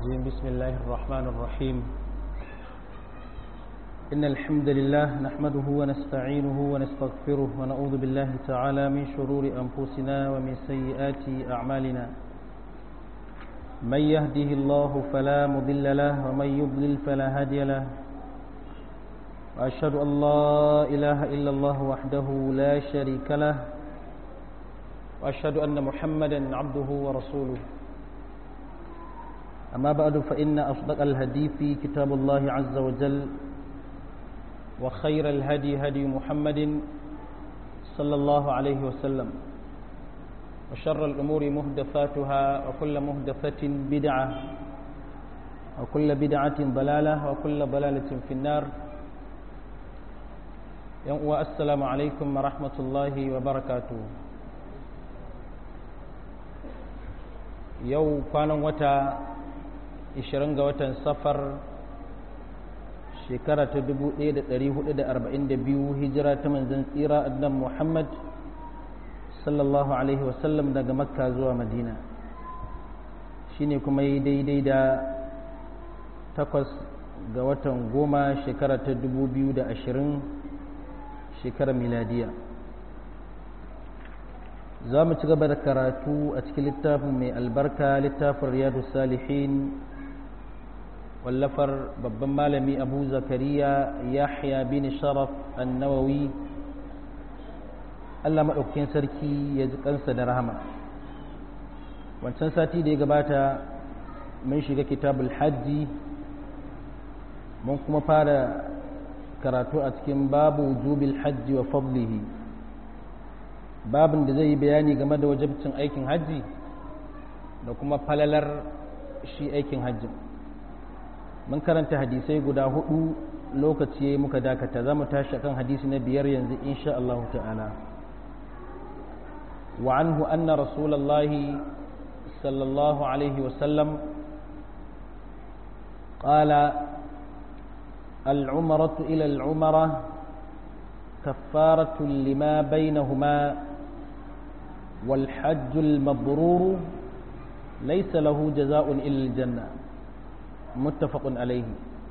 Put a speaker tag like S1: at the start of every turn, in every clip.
S1: الرجيم بسم الله الرحمن الرحيم إن الحمد لله نحمده ونستعينه ونستغفره ونعوذ بالله تعالى من شرور أنفسنا ومن سيئات أعمالنا من يهده الله فلا مضل له ومن يضلل فلا هادي له وأشهد أن لا إله إلا الله وحده لا شريك له وأشهد أن محمدا عبده ورسوله أما بعد فإن أصدق الهدي في كتاب الله عز وجل وخير الهدي هدي محمد صلى الله عليه وسلم وشر الأمور مهدفاتها وكل مهدفة بدعة وكل بدعة ضلالة وكل ضلالة في النار السلام عليكم ورحمة الله وبركاته yau kwanan wata 20 ga watan safar shekara ta 1442 hijira ta manzan tsira annan muhammad sallallahu alaihi wasallam daga makka zuwa madina shine kuma yi daidai da takwas ga watan goma shekara ta 2020 shekarar miladiya za mu ci gaba da karatu a cikin littafin mai albarka littafin riyadu salihin wallafar babban malami abu zakariya yahya bin sharaf annawawi allah maɗaukakin sarki ya ji kansa da rahama wancan sati da ya gabata mun shiga kitabul hajji mun kuma fara karatu a cikin babu wujubil hajji wa fadlihi babin da zai yi bayani game da wajabcin aikin hajji da kuma falalar shi aikin hajji mun karanta hadisai guda hudu lokaci muka dakata za mu tashi kan hadisi na biyar yanzu insha Allah ta'ala wa anhu anna rasulallahi sallallahu alaihi wasallam قال العمرة إلى العمرة كفارة لما بينهما والحج المبرور ليس له جزاء إلا الجنة متفق عليه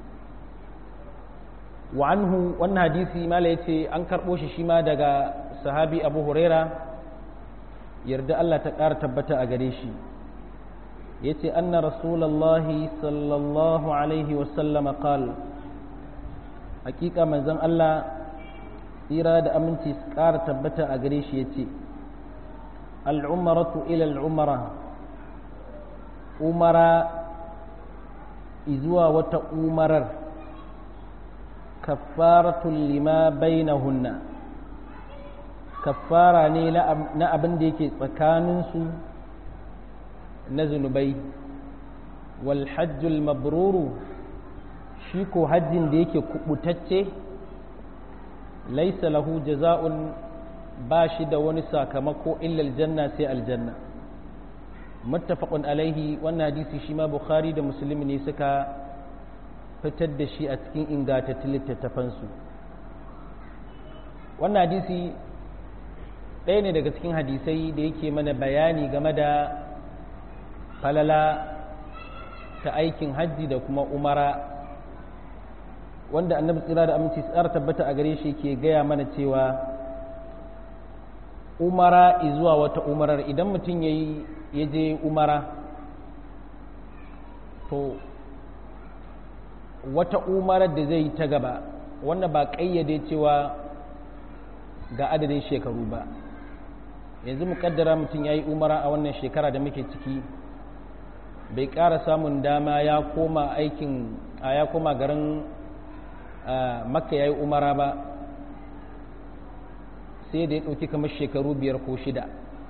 S1: وعنه وأن حديثي ما ليتي أنكر بوش شما دقا صحابي أبو هريرة يرد الله تقار تبتا أغريشي يتي أن رسول الله صلى الله عليه وسلم قال حقيقة من زن الله tsira da aminci su ƙara tabbata a gare shi ya ce al'umaratu ila al'umara umara izuwa wata umarar kafaratun lima bainahunna kafara ne na abin da yake tsakaninsu na zunubai wal hajjul mabruru shi ko hajjin da yake kubutacce laisa lahu jaza'un ba shi da wani sakamako illa aljanna sai aljanna muttafaqun alaihi wannan hadisi shi ma bukhari da muslim ne suka fitar da shi a cikin ingantattun littattafansu wannan hadisi ɗaya ne daga cikin hadisai da yake mana bayani game da falala ta aikin hajji da kuma umara wanda annabi tsira da aminci tsara tabbata a gare shi ke gaya mana cewa umara zuwa wata umarar idan mutum ya je umara to wata umarar da zai ta gaba wannan ba ƙayyade cewa ga adadin shekaru ba yanzu muƙaddara mutum ya yi umara a wannan shekara da muke ciki bai ƙara samun dama ya koma aikin a ya koma garin makka ya yi umara ba sai da ya ɗauki kamar shekaru biyar ko shida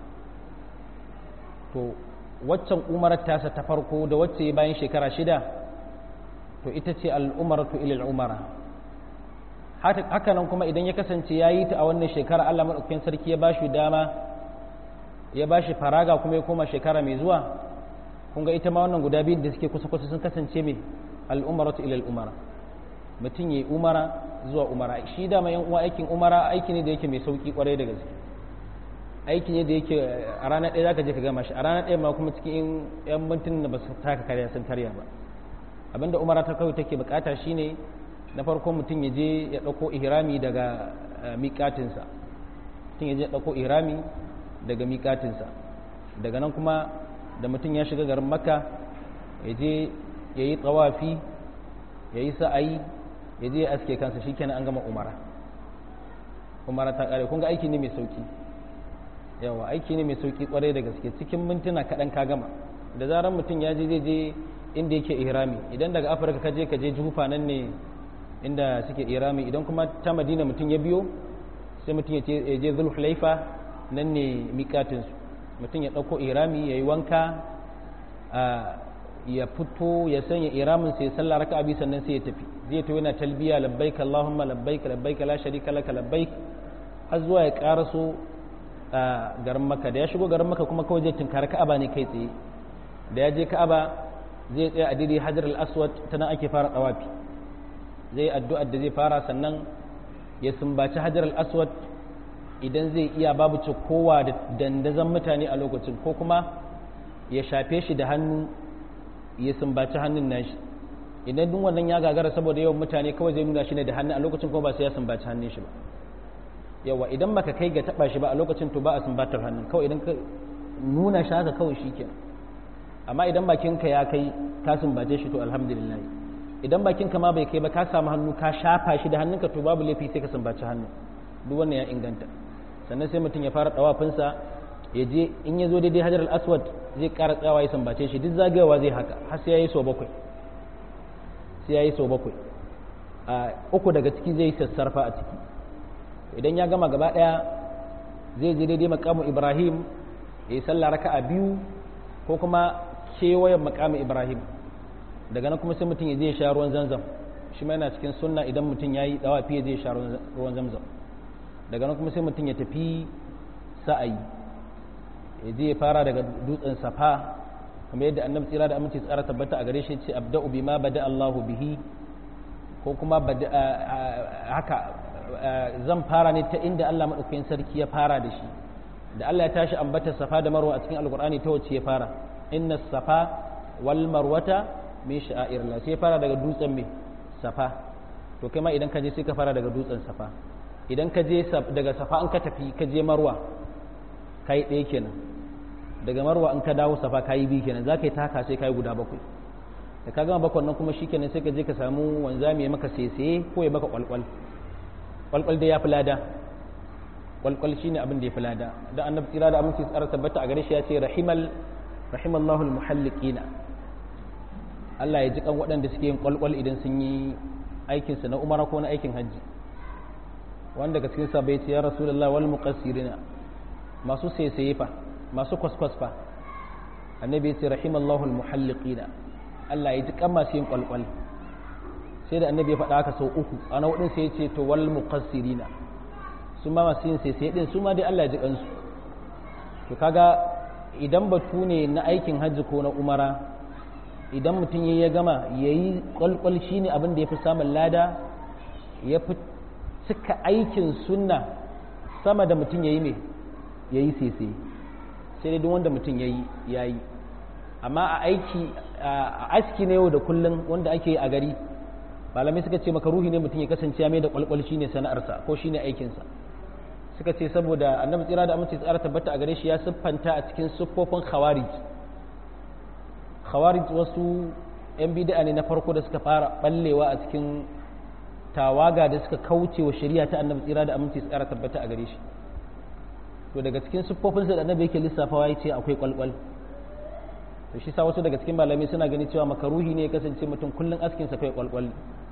S1: to waccan umarar tasa ta farko da wacce bayan shekara shida to ita ce al'umaratu ilil umara hakanan kuma idan ya kasance ya yi ta a wannan shekara allah maɗaukakin sarki ya ba shi dama ya ba shi faraga kuma ya koma shekara mai zuwa kun ga ita ma wannan guda biyun da suke kusa-kusa sun kasance mai al'umaratu ilil umara mutum ya yi umara zuwa umara shi dama yan uwa aikin umara aiki ne da yake mai sauki kwarai da gaske aiki ne da yake a ranar ɗaya zaka je ka gama shi a ranar ɗaya ma kuma cikin yan mintun da ba su taka karya sun karya ba abinda umara ta kawai take bukata shine na farko mutum ya je ya ɗauko ihrami daga miƙatinsa mutum ya je ya ɗauko ihrami daga miƙatinsa daga nan kuma da mutum ya shiga garin makka ya je ya yi tsawafi ya yi sa'ayi ya je ya aske kansa shi kenan an gama umara umara ta ƙare kun ga aiki ne mai sauki yawa aiki ne mai sauki kwarai da gaske cikin mintuna kaɗan ka gama da zarar mutum ya je zai je inda yake ihrami idan daga afirka ka je ka je jufa nan ne inda suke ihrami idan kuma ta madina mutum ya biyo sai mutum ya je zulhulaifa nan ne miƙatinsu mutum ya ɗauko ihrami ya yi wanka ya fito ya sanya ihramin sai sallah raka abi sannan sai ya tafi zai to yana talbiya labbaik allahumma labbaik labbaik la sharika laka labbaik har zuwa ya karaso garin maka da ya shigo garin maka kuma kawai zai tunkari ka'aba ne kai tsaye da ya je ka'aba zai tsaya a didi hajar al-aswad ta nan ake fara tsawafi zai addu'ar da zai fara sannan ya sumbaci hajar al-aswad idan zai iya babu kowa da dandazon mutane a lokacin ko kuma ya shafe shi da hannu ya sumbaci hannun nashi idan duk wannan ya gagara saboda yawan mutane kawai zai nuna shi ne da hannu a lokacin kuma ba sai ya sumbaci hannun shi ba yawa idan baka kai ga taba shi ba a lokacin to ba a sumbatar hannun kawai idan ka nuna shi haka kawai shi kenan amma idan bakinka ya kai ka sumbace shi to alhamdulillah idan bakinka ma bai kai ba ka samu hannu ka shafa shi da hannunka to babu laifi sai ka sumbaci hannu duk wannan ya inganta sannan sai mutum ya fara dawafinsa ya je in ya zo daidai hajar al-aswad zai ƙara tsawa ya sambace shi duk zagayawa zai haka har sai ya yi so bakwai sai ya yi so bakwai a uku daga ciki zai yi sassarfa a ciki idan ya gama gaba ɗaya zai je daidai makamu ibrahim ya yi sallah raka a biyu ko kuma kewayen makamu ibrahim daga nan kuma sai mutum ya je ya sha ruwan zanzam shi ma yana cikin sunna idan mutum ya yi dawafi ya je ya sha ruwan zamzam daga nan kuma sai mutum ya tafi sa'ayi ya je ya fara daga dutsen safa kamar yadda annabi tsira da aminci tsara tabbata a gare shi ce abda'u bima bada Allahu bihi ko kuma haka zan fara ne ta inda Allah madaukakin sarki ya fara da shi da Allah ya tashi ambata safa da marwa a cikin alkur'ani ta wacce ya fara inna safa wal marwata min sha'airillah sai ya fara daga dutsen me safa to kai ma idan ka je sai ka fara daga dutsen safa idan ka je daga safa an ka tafi ka je marwa kai ɗaya kenan daga marwa in ka dawo safa ka yi biyu kenan za ka yi taka sai ka yi guda bakwai da ka gama bakwan nan kuma shi kenan sai ka je ka samu wanzami ya maka sese ko ya maka kwalkwal kwalkwal dai ya fi lada kwalkwal shi ne abin da ya fi lada da annabi tsira da aminci tsara tabbata a gare shi ya ce rahimal rahimallahu almuhalliqina Allah ya ji kan waɗanda suke yin kwalkwal idan sun yi aikinsu na umara ko na aikin hajji wanda daga cikin sabai ce ya rasulullah wal muqassirina masu saisaye fa masu kwaskwas fa annabi ya ce rahimallahu almuhalliqina Allah ya ji kan masu yin kwalkwal sai da annabi ya faɗa haka sau uku a na hudun sai ya ce to wal muqassirina su ma masu yin saisaye din su ma dai Allah ya ji kansu to kaga idan batu ne na aikin hajji ko na umara idan mutum ya ya gama ya yi kwalkwal shi ne abin da ya fi samun lada ya fi cika aikin sunna sama da mutum ya yi mai ya yi sese sai dai duk wanda mutum ya yi ya yi amma a aiki a aski na yau da kullum wanda ake yi a gari malamai suka ce maka ruhi ne mutum ya kasance ya mai da kwalkwal shi ne sana'arsa ko shi ne aikinsa suka ce saboda annabi tsira da amince tsara tabbata a gare shi ya siffanta a cikin siffofin khawarij khawarij wasu yan bid'a ne na farko da suka fara ballewa a cikin tawaga da suka kauce wa shari'a ta annabi tsira da aminci tsara tabbata a gare shi to daga cikin siffofinsa da annabi yake lissafawa ya ce akwai kwalkwal to shi sa wasu daga cikin malamai suna gani cewa makaruhi ne ya kasance mutum kullum askin sa kai kwalkwal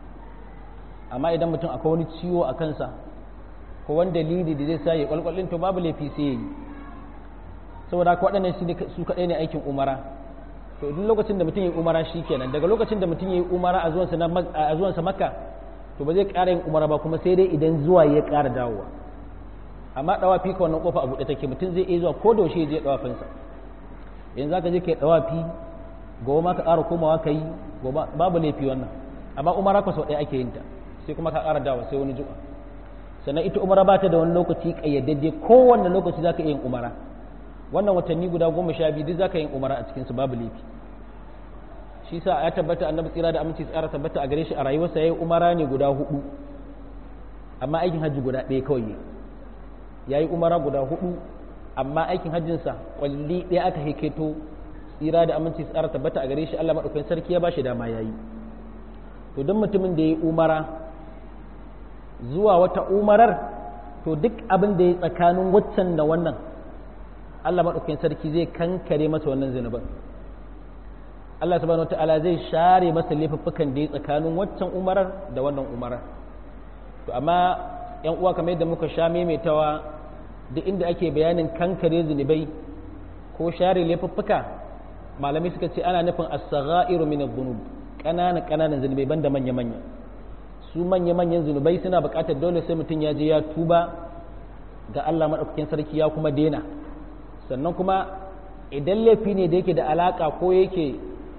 S1: amma idan mutum akwai wani ciwo a kansa ko wani dalili da zai sa ya kwalkwalin to babu laifi sai ya yi saboda haka waɗannan su kaɗai ne aikin umara to duk lokacin da mutum ya yi umara shi kenan daga lokacin da mutum ya yi umara a zuwansa makka to ba zai ƙara yin umara ba kuma sai dai idan zuwa ya ƙara dawowa amma ɗawafi ka wannan ƙofa a buɗe take mutum zai iya zuwa ko da yaushe ya je ɗawafinsa yanzu za ka je ka yi ɗawafi gobe ma ka ƙara komawa ka yi babu laifi wannan amma umara ka sau ɗaya ake yin ta sai kuma ka ƙara dawowa sai wani ju'a sannan ita umara ba ta da wani lokaci ƙayyadadde kowanne lokaci za ka iya yin umara wannan watanni guda goma sha biyu duk za ka yi umara a cikinsu babu laifi shi sa ya tabbata annabi tsira da aminci tsara tabbata a gare shi a rayuwarsa ya yi umara ne guda hudu amma aikin hajji guda ɗaya kawai ya yi umara guda hudu amma aikin hajjinsa kwalli ɗaya aka hiketo tsira da aminci tsara tabbata a gare shi Allah maɗaukakin sarki ya ba shi dama ya yi to don mutumin da ya yi umara zuwa wata umarar to duk abin da ya tsakanin waccan da wannan Allah maɗaukakin sarki zai kankare masa wannan zunuban Allah subhanahu wata'ala zai share masa laifuffukan da ya tsakanin waccan umarar da wannan umarar to amma yan uwa kamar yadda muka sha maimaitawa duk inda ake bayanin kankare zunubai ko share laifuffuka malamai suka ce ana nufin as-sagha'iru min adh-dhunub ƙananan ƙananan zunubai banda manya manya su manya manyan zunubai suna buƙatar dole sai mutum ya je ya tuba ga Allah madaukakin sarki ya kuma dena sannan kuma idan laifi ne da yake da alaka ko yake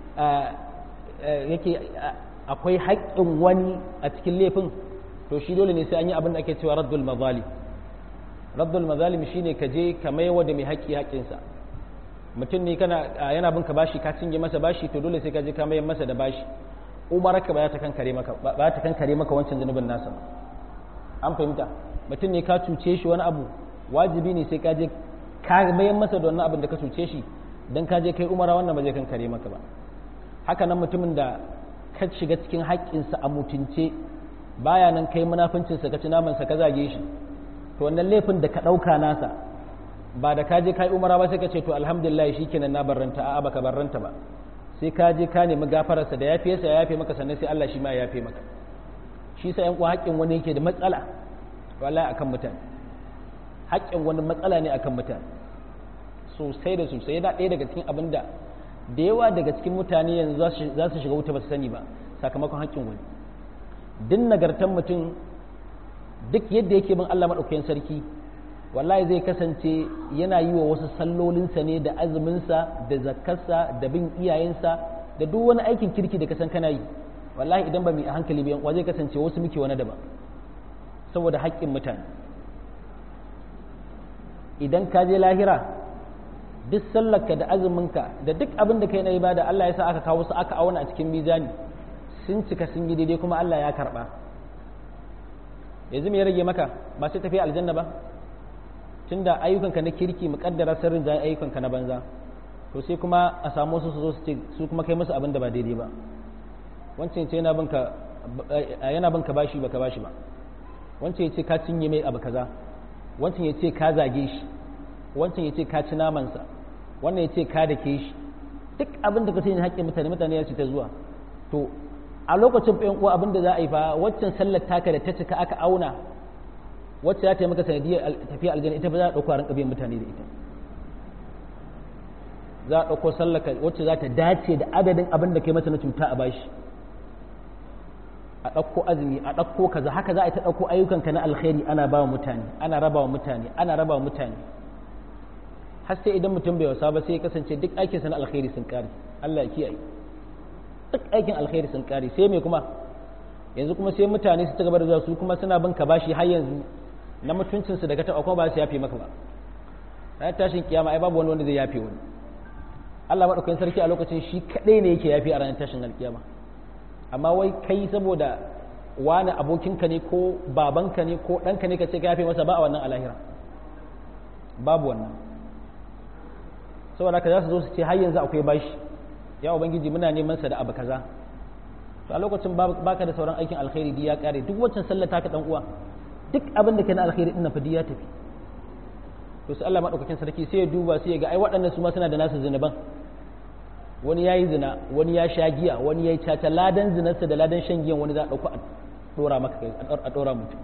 S1: yake akwai haƙƙin wani a cikin laifin to shi dole ne sai an yi abin da ake cewa raddul mazalim raddul mazalim shine ka je ka maiwa da mai haƙƙi haƙƙinsa mutum ne kana yana bin ka bashi ka cinye masa bashi to dole sai ka je ka mayar masa da bashi umarka ba ta kankare maka ba ta kankare maka wancan zunubin nasa an fahimta mutum ne ka cuce shi wani abu wajibi ne sai ka je ka mayar masa da wannan abin da ka cuce shi dan ka je kai umara wannan ba zai kankare maka ba haka nan mutumin da ka shiga cikin haƙƙinsa a mutunce baya nan kai munafincinsa ka ci namansa ka zage shi to wannan laifin da ka ɗauka nasa ba da ka je kai umara ba sai ka ce to alhamdulillah shikenan na barranta a'a baka barranta ba sai ka je ka nemi gafararsa da yafiyarsa ya yafe maka sannan sai Allah shi ma ya yafe maka shi sa yan haƙƙin wani yake da matsala wallahi akan mutane haƙƙin wani matsala ne akan mutane sosai da sosai yana ɗaya daga cikin abin da da yawa daga cikin mutane yanzu za su shiga wuta ba su sani ba sakamakon haƙƙin wani duk nagartan mutum duk yadda yake bin Allah maɗaukakin sarki wallahi zai kasance yana yi wa wasu sallolinsa ne da azuminsa da zakkarsa da bin iyayensa da duk wani aikin kirki da kasan kana yi wallahi idan ba mu hankali biyan wa zai kasance wasu muke wani daban saboda haƙƙin mutane idan ka je lahira duk sallarka da azuminka da duk abin da kai na ibada Allah ya sa aka kawo su aka auna a cikin mizani sun cika sun yi daidai kuma Allah ya karba yanzu me ya rage maka ba sai tafi aljanna ba tunda ayyukanka na kirki muƙaddara sirrin jan ayyukanka na banza to sai kuma a samu su su zo su ce su kuma kai musu abin da ba daidai ba wancan ce yana binka yana binka bashi baka bashi ba wancan ya ce ka cinye mai abu kaza wancan ya ce ka zage shi wancan ya ce ka ci namansa wannan ya ce ka da ke shi duk abin da ka sani haƙƙin mutane mutane ya ce ta zuwa to a lokacin ɗayan uwa abin da za a yi fa waccan sallar taka da ta cika aka auna wacce za ta yi maka sanadiyar tafiya aljanna ita ba za a ɗauko a rinka biyan mutane da ita za a ɗauko sallar wacce za ta dace da adadin abin da kai mata na cuta a bashi a ɗauko azumi a ɗauko kaza haka za a yi ta ɗauko ayyukanka na alkhairi ana ba wa mutane ana raba wa mutane ana raba wa mutane har sai idan mutum bai wasa ba sai ya kasance duk aikinsa na alkhairi sun kare Allah ya kiyaye duk aikin alkhairi sun kare sai me kuma yanzu kuma sai mutane su ci gaba da zuwa su kuma suna bin ka bashi har yanzu na mutuncin su daga taɓa kuma ba su yafe maka ba ranar tashin kiyama ai babu wani wanda zai yafe wani Allah madaukakin sarki a lokacin shi kadai ne yake yafe a ranar tashin alkiyama amma wai kai saboda wani abokinka ne ko babanka ne ko ɗanka ne ka ce ka yafe masa ba a wannan alahira babu wannan saboda haka za su zo su ce har yanzu akwai bashi ya ubangiji muna neman sa da abu kaza to a lokacin baka da sauran aikin alkhairi di ya kare duk waccan sallar taka dan uwa duk abin da ke na alkhairi din fa ya tafi to sai Allah madaukakin sarki sai ya duba sai ya ga ai waɗannan su ma suna da nasu zinuban wani yayi zina wani ya sha giya wani yayi caca ladan zinarsa da ladan shan giyan wani za a dauko a dora maka kai a dora mutum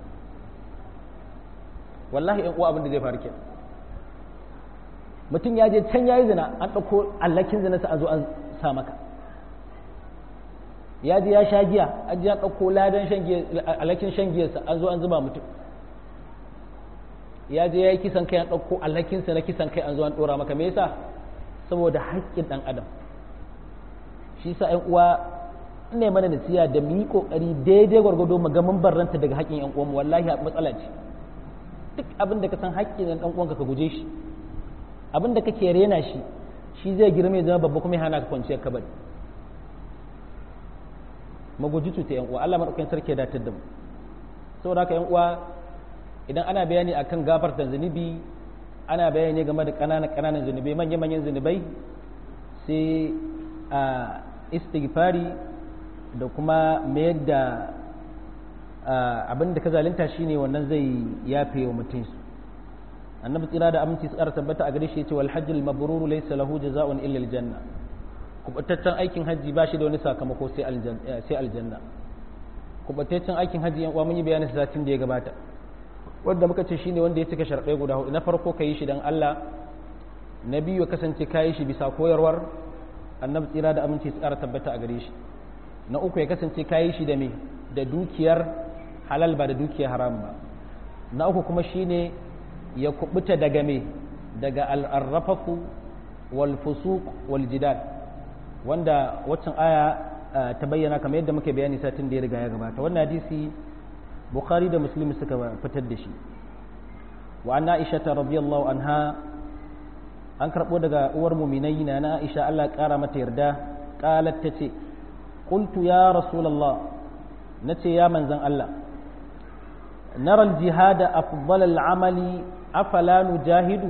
S1: wallahi ɗan uwa abin da zai faru kenan mutum ya je can ya yi zina an ɗauko allakin zinarsa an zo an sa maka ya je ya sha giya an ji an ɗauko ladan allakin shan giyarsa an zo an zuba mutum ya je ya yi kisan kai an ɗauko allakinsa na kisan kai an zo an ɗora maka me yasa saboda haƙƙin ɗan adam shi sa ‘yan uwa ne mana nasiya da mu yi kokari daidai gwargwado mu ga mun barranta daga haƙƙin yan uwanmu wallahi matsala ce duk abin da ka san haƙƙin ɗan uwanka ka guje shi abin da kake rena shi shi zai girma ya zama babba kuma ya hana ka kwanciyar kabari maguji cuta yan uwa Allah madaukakin sarki ya datar da mu saboda haka yan uwa idan ana bayani akan gafarta zunubi ana bayani game da ƙananan ƙananan zunubai manyan manyan zunubai sai a istighfari da kuma mayar da abin da ka zalunta shine wannan zai yafe wa mutum su annabi tsira da aminci su ƙara tabbata a gare shi yace wal hajjul mabrur laysa lahu jazaa'un illa al janna kubataccen aikin hajji ba shi da wani sakamako sai aljanna kubataccen aikin hajji yan uwa mun yi bayanin satin da ya gabata wanda muka ce shine wanda ya cika sharɗai guda hudu na farko ka yi shi dan Allah na biyu ya kasance ka yi shi bisa koyarwar annabi tsira da aminci su ƙara tabbata a gare shi na uku ya kasance ka yi shi da me da dukiyar halal ba da dukiyar haram ba na uku kuma shine ya kubuta daga me daga al'arrafafu wal fusuq wal jidal wanda waccan aya ta bayyana kamar yadda muke bayani satin da ya riga ya gabata wannan hadisi bukhari da muslim suka fitar da shi wa anna aisha radiyallahu anha an karbo daga uwar muminai na na aisha Allah ya kara mata yarda qalat tace qultu ya rasulullah nace ya manzan Allah nara al-jihad afdal al-amali afala nujahidu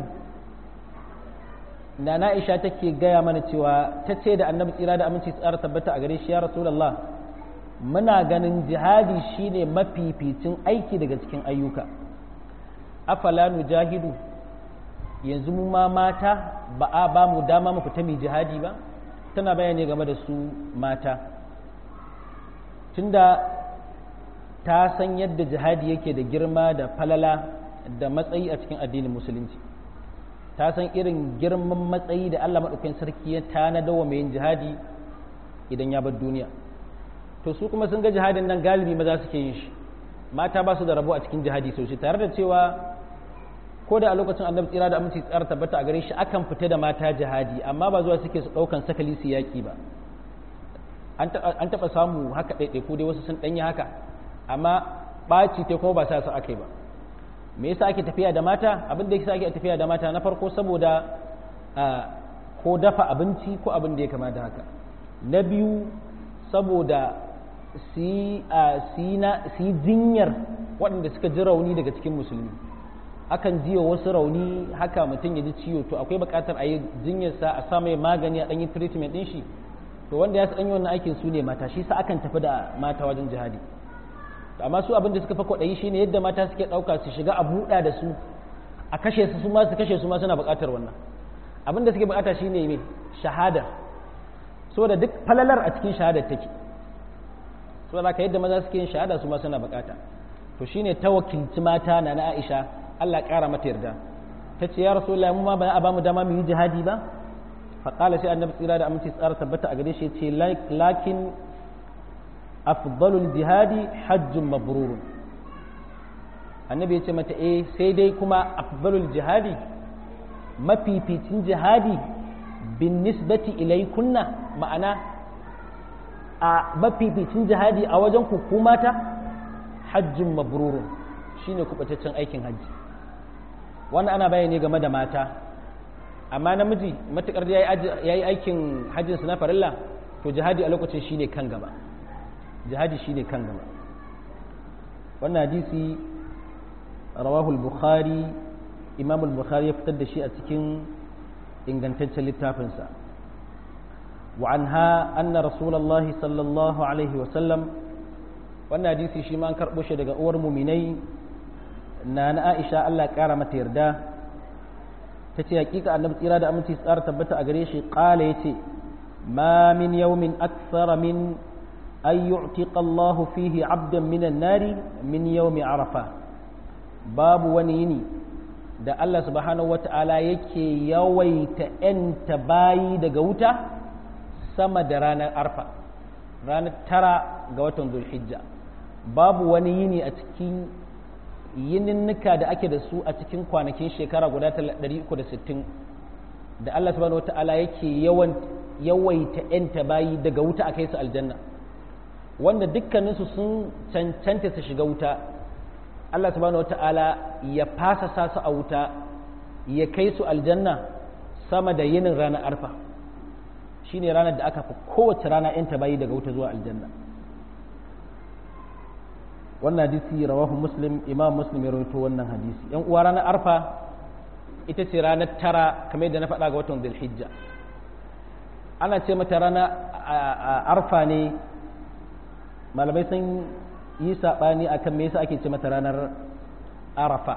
S1: da na'isha take gaya mana cewa ta ce da annabi tsira da aminci tsara tabbata a gare shi ya rasulullah muna ganin jihadi shine mafificin aiki daga cikin ayyuka afala nujahidu yanzu mu ma mata ba a ba mu dama mu fita mai jihadi ba tana bayani game da su mata tunda ta san yadda jihadi yake da girma da falala da matsayi a cikin addinin musulunci ta san irin girman matsayi da Allah maɗaukakin sarki ya tanada wa mai yin jihadi idan ya bar duniya to su kuma sun ga jihadin nan galibi maza suke yin shi mata ba su da rabo a cikin jihadi sosai tare da cewa ko da a lokacin annabi tsira da aminci tsara tabbata a gare shi akan fita da mata jihadi amma ba zuwa suke su ɗaukan sakali su yaƙi ba an taɓa samu haka ɗaiɗaiku dai wasu sun ɗanyi haka amma ɓaci ta kuma ba sa su aka yi ba me yasa ake tafiya da mata abin da yasa ake tafiya da mata na farko saboda ko dafa abinci ko abin da ya kama da haka na biyu saboda su yi jinyar waɗanda suka ji rauni daga cikin musulmi akan jiwa wasu rauni haka mutum ya ji ciwo to akwai buƙatar a yi jinyarsa a sa mai magani a ɗanyi treatment ɗin shi to wanda ya ɗanyi wannan aikin su ne mata shi sa akan tafi da mata wajen jihadi amma su abin da suka fa kwaɗayi shine yadda mata suke ɗauka su shiga a buɗa da su a kashe su ma su kashe su ma suna buƙatar wannan abin da suke buƙata shine me shahada saboda duk falalar a cikin shahadar take saboda ka yadda maza suke yin shahada su ma suna buƙata to shine ta wakilci mata na na Aisha Allah ƙara mata yarda ta ce ya rasulullahi mu ma ba a ba mu dama mu yi jihadi ba faƙala sai annabi tsira da aminci tsara tabbata a gare shi ya ce lakin afdalul jihadi hajjun mabrurun annabi ya ce mata eh sai dai kuma afdalul jihadi mafificin jihadi bin nisbati ilaikunna ma'ana a mafificin jihadi a wajen ku mata hajjun mabrurun shine kubataccen aikin hajji wannan ana bayani game da mata amma namiji matukar ya yi aikin hajjinsu na farilla to jihadi a lokacin shine kan gaba jihadi shine kan gaba wannan hadisi rawahul bukhari imam al-bukhari ya fitar da shi a cikin ingantaccen littafinsa wa anha anna rasulullah sallallahu alaihi wa sallam wannan hadisi shi ma an karɓo shi daga uwar muminai na na aisha Allah ƙara mata yarda ta ce hakika annabi tsira da aminci tsara tabbata a gare shi ƙala ya ce ma min yawmin akthara min an yu'tiqa Allah fihi 'abdan min an-nari min yawmi arafa babu wani yini da Allah subhanahu wata'ala yake yawaita ‘yanta bayi daga wuta sama da ranar arfa ranar tara ga watan zulhijja babu wani yini a cikin yininnika da ake da su a cikin kwanakin shekara guda 360 da Allah subhanahu wata'ala yake yawan yawaita ‘yanta bayi daga wuta a kai su aljanna wanda dukkaninsu sun cancanta su shiga wuta Allah subhanahu wata'ala ya fasa sa su a wuta ya kai su aljanna sama da yinin ranar arfa shine ranar da aka fi kowace rana yanta bayi daga wuta zuwa aljanna wannan hadisi rawahu muslim imam muslim ya rawaito wannan hadisi yan uwa ranar arfa ita ce ranar tara kamar yadda na faɗa ga watan dhulhijja ana ce mata rana arfa ne malamai sun yi saɓani a kan me yasa ake ce mata ranar arafa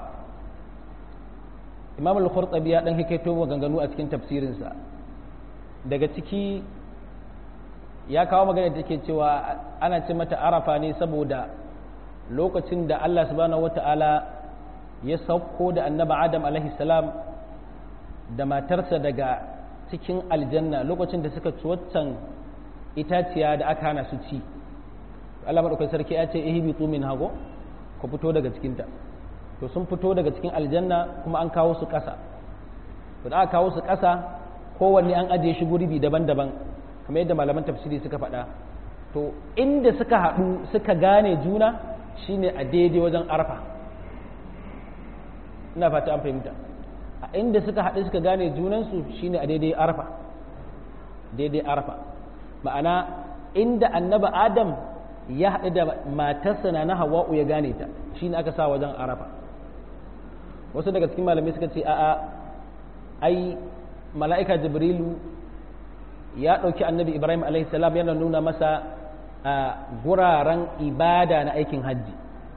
S1: imam al-khurtabi ya dan hikaito maganganu a cikin tafsirinsa daga ciki ya kawo magana da take cewa ana ce mata arafa ne saboda lokacin da Allah subhanahu wata'ala ya sauko da annaba adam alaihi salam da matarsa daga cikin aljanna lokacin da suka ci waccan itaciya da aka hana su ci Allah maɗaukar sarki ya ce ihbitu min hago ku fito daga cikinta to sun fito daga cikin aljanna kuma an kawo su ƙasa to da aka kawo su ƙasa kowanne an ajiye shi gurbi daban-daban kamar yadda malaman tafsiri suka faɗa to inda suka haɗu suka gane juna shine a daidai wajen arfa ina fata an fahimta a inda suka haɗu suka gane junansu shine a daidai arfa daidai arfa ma'ana inda annaba adam ya haɗu da matarsa na hawa'u ya gane ta shine aka sa wajen arafa wasu daga cikin malamai suka ce a'a ai mala'ika jibrilu ya ɗauki annabi ibrahim salam yana nuna masa a guraren ibada na aikin hajji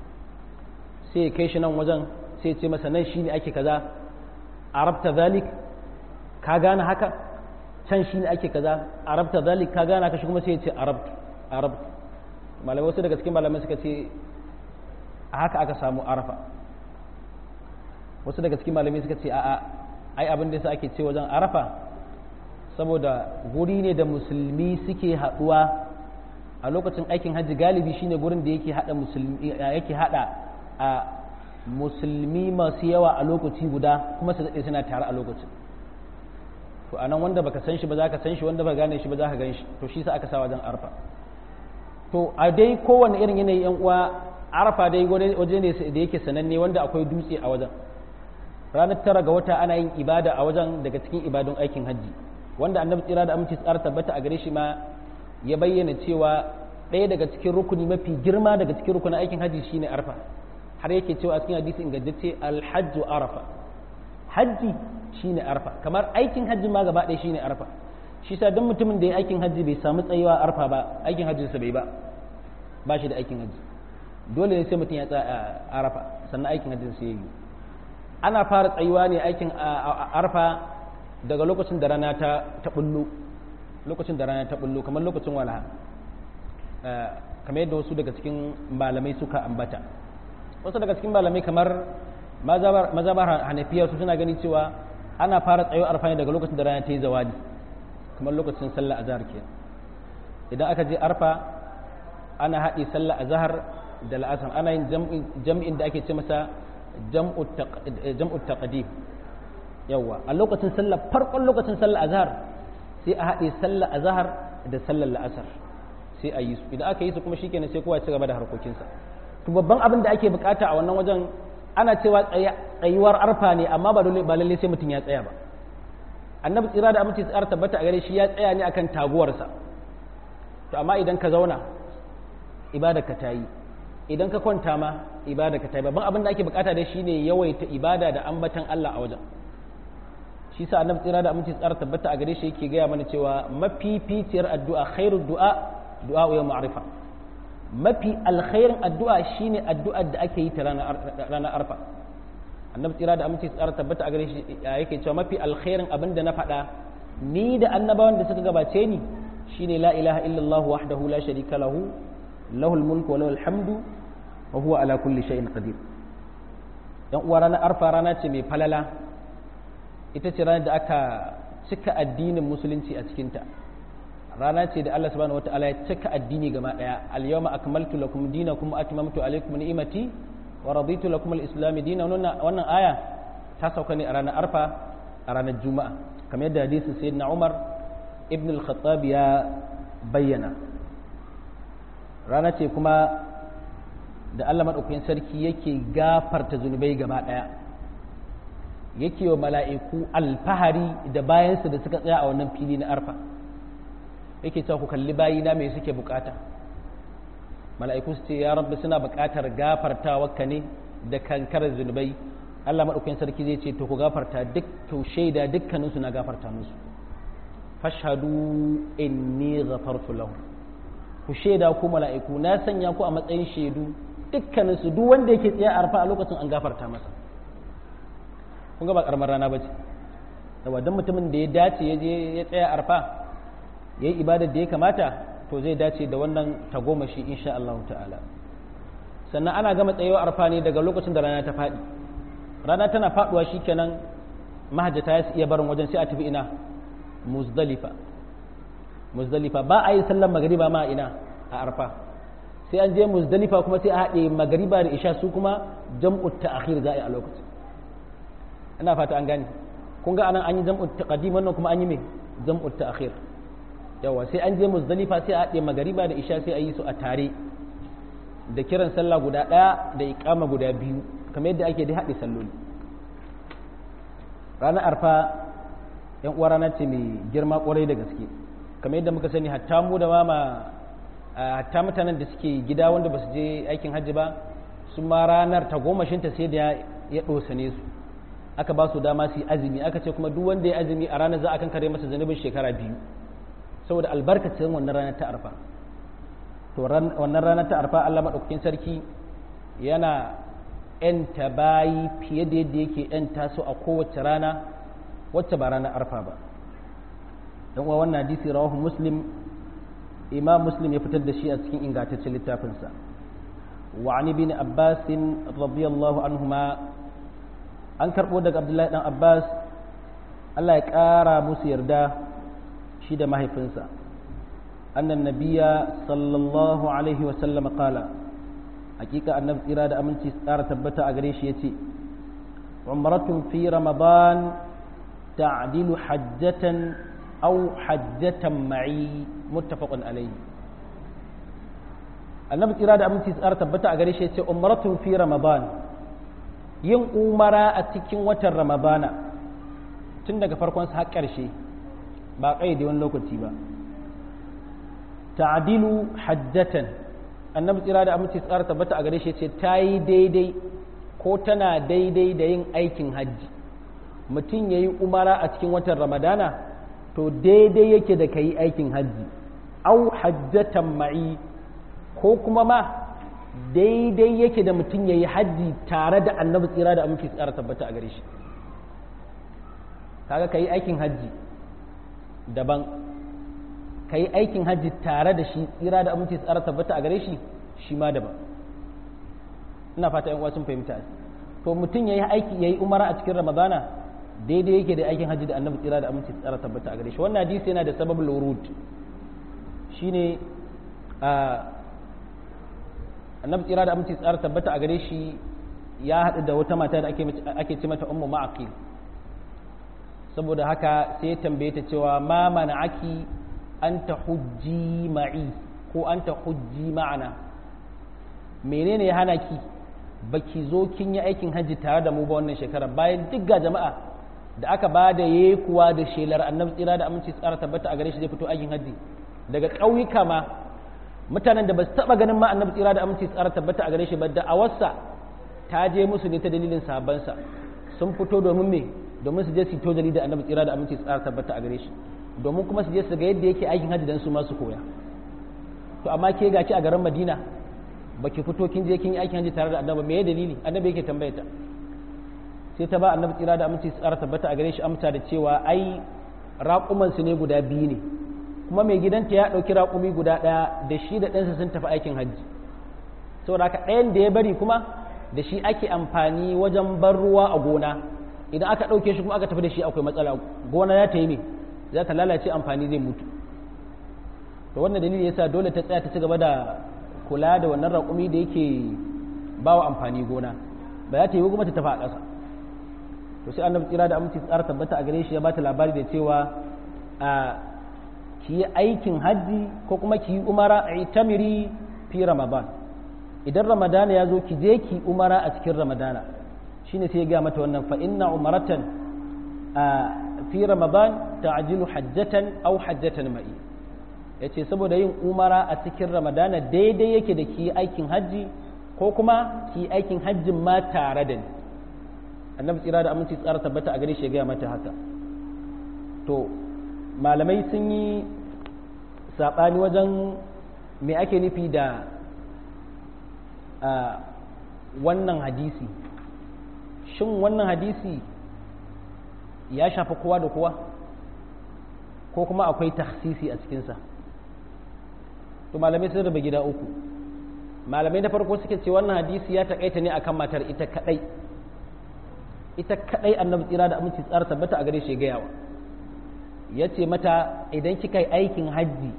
S1: sai ya kai shi nan wajen sai ce masa nan shine ake kaza arabta zalik ka gane haka can shine ake kaza arabta zalik ka gane haka shi kuma sai ya ce arabtu arabtu malamai wasu daga cikin malamai suka ce a haka aka samu arafa wasu daga cikin malamai suka ce a'a ai abin da yasa ake ce wajen arafa saboda guri ne da musulmi suke haɗuwa a lokacin aikin hajji galibi shine gurin da yake hada musulmi yake hada a musulmi masu yawa a lokaci guda kuma su daɗe suna tare a lokacin to anan wanda baka san shi ba za ka san shi wanda ba gane shi ba za ka gan shi to shi sa aka sa wajen arfa to a dai kowane irin yanayi yan uwa arfa dai waje ne da yake sananne wanda akwai dutse a wajen ranar tara ga wata ana yin ibada a wajen daga cikin ibadun aikin hajji wanda annabi tsira da aminci tsara tabbata a gare shi ma ya bayyana cewa ɗaya daga cikin rukuni mafi girma daga cikin rukunin aikin hajji shine arfa har yake cewa a cikin hadisi ingantacce alhajju arafa hajji shine arfa kamar aikin hajji ma gaba ɗaya shine arfa shi sa don mutumin da ya aikin hajji bai samu tsayewa arfa ba aikin hajjinsa bai ba ba shi da aikin hajji dole ne sai mutum ya tsaya a arafa sannan aikin hajjin sai yi ana fara tsayuwa ne aikin arfa daga lokacin da rana ta ta bullo lokacin da rana ta bullo kamar lokacin walaha kamar yadda wasu daga cikin malamai suka ambata wasu daga cikin malamai kamar mazabar hanafiya su suna gani cewa ana fara tsayo arfa ne daga lokacin da rana ta yi zawadi kamar lokacin sallah azhar ke idan aka je arfa ana haɗe sallah azhar da la'asar ana yin jam'in da ake ce masa jam'ut taqdim yawa a lokacin sallah farkon lokacin sallah azhar sai a haɗe sallah azhar da sallar la'asar sai a yi su idan aka yi su kuma shikenan sai kowa ya ci gaba da harkokinsa to babban abin da ake bukata a wannan wajen ana cewa tsayuwar arfa ne amma ba dole ba lalle sai mutum ya tsaya ba annabi tsira da aminci tsara tabbata a gare shi ya tsaya ne akan taguwarsa to amma idan ka zauna ibada ka ta yi idan ka kwanta ma ibada ka ta yi babban abin da ake bukata da shi ne yawaita ibada da ambatan Allah a wajen shi sa annabi tsira da aminci tsara tabbata a gare shi yake gaya mana cewa mafificiyar addu'a khairu du'a du'a ya ma'rifa mafi alkhairin addu'a shine addu'ar da ake yi ta ranar arfa annabi tsira da aminci tsara tabbata a gare shi yake cewa mafi alkhairin abin da na faɗa ni da annabawan da suka gabace ni shine la ilaha illallah wahdahu la sharika lahu lahul mulku wa lahul hamdu wa huwa ala kulli shay'in qadir dan uwa ranar arfa rana ce mai falala ita ce ranar da aka cika addinin musulunci a cikinta rana ce da Allah subhanahu wataala ya cika addini gaba daya al-yawma akmaltu lakum dinakum wa atmamtu alaykum ni'mati wa raditu lakum al-islam dinan wannan aya ta sauka ne a ranar arfa a ranar juma'a kamar yadda hadisin sayyidina Umar ibn al-Khattab ya bayyana rana ce kuma da Allah maɗaukakin sarki yake gafarta zunubai gaba ɗaya yake wa mala'iku alfahari da bayansu da suka tsaya a wannan fili na arfa yake cewa ku kalli bayina mai suke bukata mala'iku su ce ya rabbi suna bukatar gafartawa ne da kankarar zunubai Allah maɗaukakin sarki zai ce to ku gafarta duk to shaida dukkaninsu na gafarta musu fashhadu inni ghafartu lahu ku shaida ku mala'iku na sanya ku a matsayin shaidu dukkaninsu duk wanda yake tsaye a arfa a lokacin an gafarta masa kun ga ba karamar rana bace yawa dan mutumin da ya dace ya je ya tsaya arfa yayi ibadar da ya kamata to zai dace da wannan tagomashi insha Allah ta'ala sannan ana gama tsayewa arfa ne daga lokacin da rana ta faɗi rana tana faɗuwa shikenan mahajjata ya iya barin wajen sai a tafi ina muzdalifa muzdalifa ba a yi sallar magariba ma ina a arfa sai an je muzdalifa kuma sai a haɗe magariba da isha su kuma jam'ut ta'khir za a yi a lokacin ina fata an gane kun ga anan an yi jam'ut taqdim wannan kuma an yi me jam'ut ta'khir yawa sai an je muzdalifa sai a haɗe magariba da isha sai a yi su a tare da kiran sallah guda ɗaya da iqama guda biyu kamar yadda ake da haɗe salloli ranar arfa yan uwa rana ce mai girma kwarai da gaske kamar yadda muka sani hatta mu da mama hatta mutanen da suke gida wanda ba su je aikin hajji ba su ma ranar ta gomashinta sai da ya ɗosane su aka ba su dama su yi azumi aka ce kuma duk wanda ya azumi a ranar za a kan kare masa zanubin shekara biyu saboda albarkacin wannan ranar ta arfa to wannan ranar ta arfa Allah maɗaukakin sarki yana ‘yanta bayi fiye da yadda yake ‘yanta su a kowace rana wacce ba ranar arfa ba don uwa wannan hadisi rawahu muslim imam muslim ya fitar da shi a cikin ingantaccen littafinsa wa ani bin abbas radiyallahu anhuma an karbo daga abdullahi dan abbas Allah ya kara musu yarda shi da mahaifinsa annan nabiya sallallahu alaihi wa sallam qala hakika annabi tsira da aminci tsara tabbata a gare shi yace umratun fi ramadan تعديل حجة أو حجة معي متفق عليه annabi tsira da aminci tsara tabbata a gare shi ce umratun fi ramadan yin umara a cikin watan ramadana tun daga farkon sa har ƙarshe ba ƙayyade wani lokaci ba ta'dilu hajjatan annabi tsira da aminci tsara tabbata a gare shi ce ta yi daidai ko tana daidai da yin aikin hajji mutum ya yi umara a cikin watan ramadana to daidai yake da ka yi aikin hajji au hajjatan ma'i ko kuma ma daidai yake da mutum ya yi hajji tare da annabi tsira da aminci tsara tabbata a gare shi kaga ka yi aikin hajji daban ka yi aikin hajji tare da shi tsira da aminci tsara tabbata a gare shi shi ma daban ina fata yan uwa sun fahimta to mutum ya yi aiki ya yi umara a cikin ramadana daidai yake da aikin hajji da annabi tsira da aminci tsara tabbata a gare shi wannan hadisi yana da sababul wurud shine annabi tsira da aminci tsara tabbata a gare shi ya haɗu da wata mata da ake ce mata ummu ma'aqil saboda haka sai ya tambaye ta cewa ma mana'aki anta hujji ma'i ko anta hujji ma'ana menene ya hana ki baki zo kin yi aikin hajji tare da mu ba wannan shekara bayan duk ga jama'a da aka ba da yayi kuwa da shelar annabi tsira da aminci tsara tabbata a gare shi zai fito aikin hajji daga ƙauyuka ma mutanen da ba su taɓa ganin ma annabi tsira da aminci tsara tabbata a gare shi ba da awarsa ta je musu ne ta dalilin sahabbansa sun fito domin me domin su je su to dalilin annabi tsira da aminci tsara tabbata a gare shi domin kuma su je su ga yadda yake aikin hajji dan su ma su koya to amma ke gaci a garin Madina baki fito kin je kin yi aikin hajji tare da annabi me ya dalili annabi yake tambaye ta sai ta ba annabi tsira da aminci tsara tabbata a gare shi amsa da cewa ai raƙuman su ne guda biyu ne kuma mai gidanta ya ɗauki raƙumi guda ɗaya da shi da ɗansa sun tafi aikin hajji saboda haka ɗayan da ya bari kuma da shi ake amfani wajen bar ruwa a gona idan aka ɗauke shi kuma aka tafi da shi akwai matsala gona ya ta yi me za ta lalace amfani zai mutu to wannan dalili yasa dole ta tsaya ta ci gaba da kula da wannan raƙumi da yake ba wa amfani gona ba za ta yi kuma ta tafi a ƙasa to sai annabi tsira da aminci tsara tabbata a gare shi ya bata labari da cewa a ki yi aikin hajji ko kuma ki yi umara a itamiri fi ramadan idan ramadana ya zo ki je ki umara a cikin ramadana shine sai ya ga mata wannan fa inna umaratan fi ramadan ta'jilu hajjatan aw hajjatan ma'i yace saboda yin umara a cikin ramadana daidai yake da ki aikin hajji ko kuma ki aikin hajjin ma tare da ni annabi tsira da aminci tsara tabbata a gare shi ya gaya mata haka to malamai sun yi saɓani wajen me ake nufi da wannan hadisi shin wannan hadisi ya shafi kowa da kowa ko kuma akwai tahsisi a cikinsa to malamai sun raba gida uku malamai na farko suke ce wannan hadisi ya taƙaita ne akan matar ita kaɗai ita kadai annabi tsira da aminci tsara tabbata a gare shi gayawa ya ce mata idan kika yi aikin hajji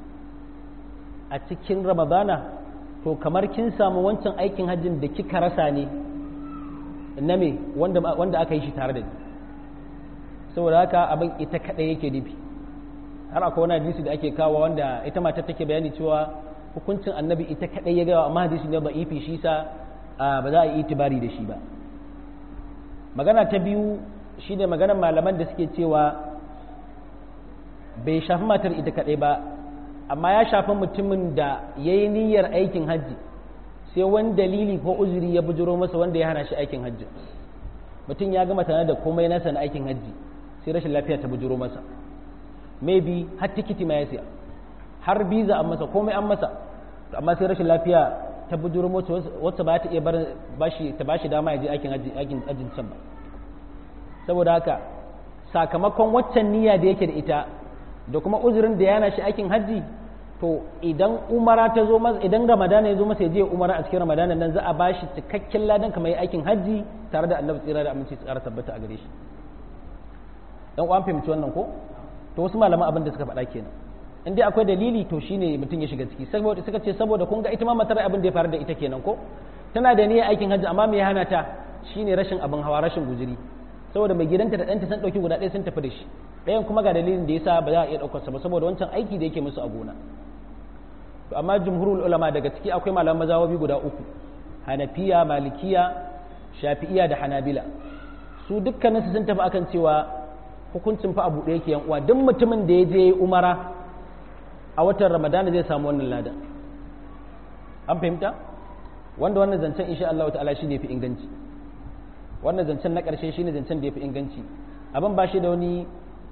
S1: a cikin ramadana to kamar kin samu wancan aikin hajjin da kika rasa ne na me wanda, wanda aka yi shi tare da ni saboda haka abin ita kadai yake nufi har akwai wani hadisi da ake kawo wanda ita matar take bayani cewa hukuncin annabi ita kadai ya gawa amma hadisi ne ba ifi shi sa ba za a yi itibari da shi ba magana ta biyu shi ne maganar malaman da suke cewa bai shafi matar ita kaɗai ba amma ya shafi mutumin da ya yi niyyar aikin hajji sai wani dalili ko uzuri ya bujiro masa wanda ya hana shi aikin hajji mutum ya gama tana da komai nasa na aikin hajji sai rashin lafiya ta bujiro masa maybe har tikiti ma ya siya har biza an masa komai an masa amma sai rashin lafiya ta bujuro mota wacce ba ta iya bar bashi ta bashi dama ya je aikin aikin ajin can ba saboda haka sakamakon waccan niyya da yake da ita da kuma uzurin da yana shi aikin hajji to idan umara ta zo masa idan ramadana ya zo masa ya je umara a cikin ramadana nan za a bashi cikakken ladan kamar aikin hajji tare da annabi tsira da aminci tsara tabbata a gare shi dan uwan fahimci wannan ko to wasu malaman abin da suka faɗa kenan in dai akwai dalili to shine mutum ya shiga ciki saboda suka ce saboda kun ga ita ma matar abin da ya faru da ita kenan ko tana da niyyar aikin hajji amma me ya hana ta shine rashin abin hawa rashin guzuri saboda mai gidanta da ɗanta sun ɗauki guda ɗaya sun tafi da shi ɗayan kuma ga dalilin da yasa ba za a iya ɗaukar sa ba saboda wancan aiki da yake musu a gona to amma jumhurul ulama daga ciki akwai malaman mazawabi guda uku hanafiya malikiya shafi'iya da hanabila su dukkaninsu sun tafi akan cewa hukuncin fa abu ɗaya ke yan uwa duk mutumin da ya je umara a watan ramadana zai samu wannan lada an fahimta wanda wannan zancen insha Allah ta'ala shi ne fi inganci wannan zancen na ƙarshe shi ne zancen da ya fi inganci abin ba shi da wani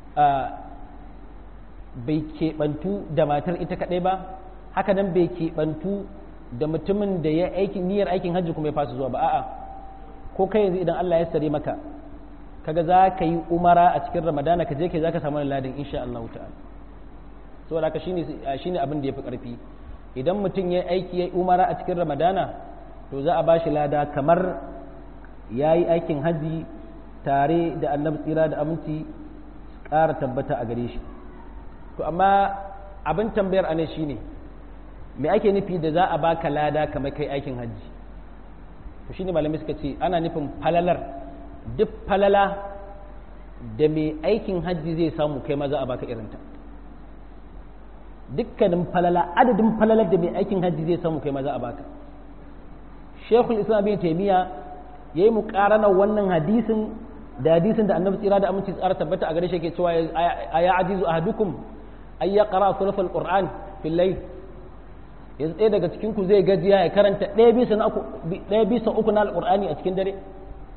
S1: bai keɓantu da matar ita kaɗai ba haka nan bai keɓantu da mutumin da ya aikin niyyar aikin hajji kuma ya fasa zuwa ba a'a ko kai yanzu idan Allah ya sare maka kaga za ka yi umara a cikin ramadana ka je kai za ka samu ladin insha Allah ta'ala saboda haka shine shine abin da yafi karfi idan mutum ya aiki ya umara a cikin ramadana to za a ba shi lada kamar ya yi aikin haji tare da annabi tsira da aminci ƙara tabbata a gare shi to amma abin tambayar ane shine me ake nufi da za a baka lada kamar kai aikin hajji to shine malamai suka ce ana nufin falalar duk falala da mai aikin hajji zai samu kai ma za a baka irinta dukkanin falala adadin falalar da mai aikin hajji zai samu kai ma za a baka shekul islam bin taimiyya ya yi muƙaranar wannan hadisin da hadisin da annabi tsira da aminci tsara tabbata a gare shi ke cewa a ya ajizu ahadukum ay ya qara suraf alquran fil layl yanzu ɗaya daga cikin ku zai gajiya ya karanta ɗaya bisa na uku ɗaya bisa uku na alqur'ani a cikin dare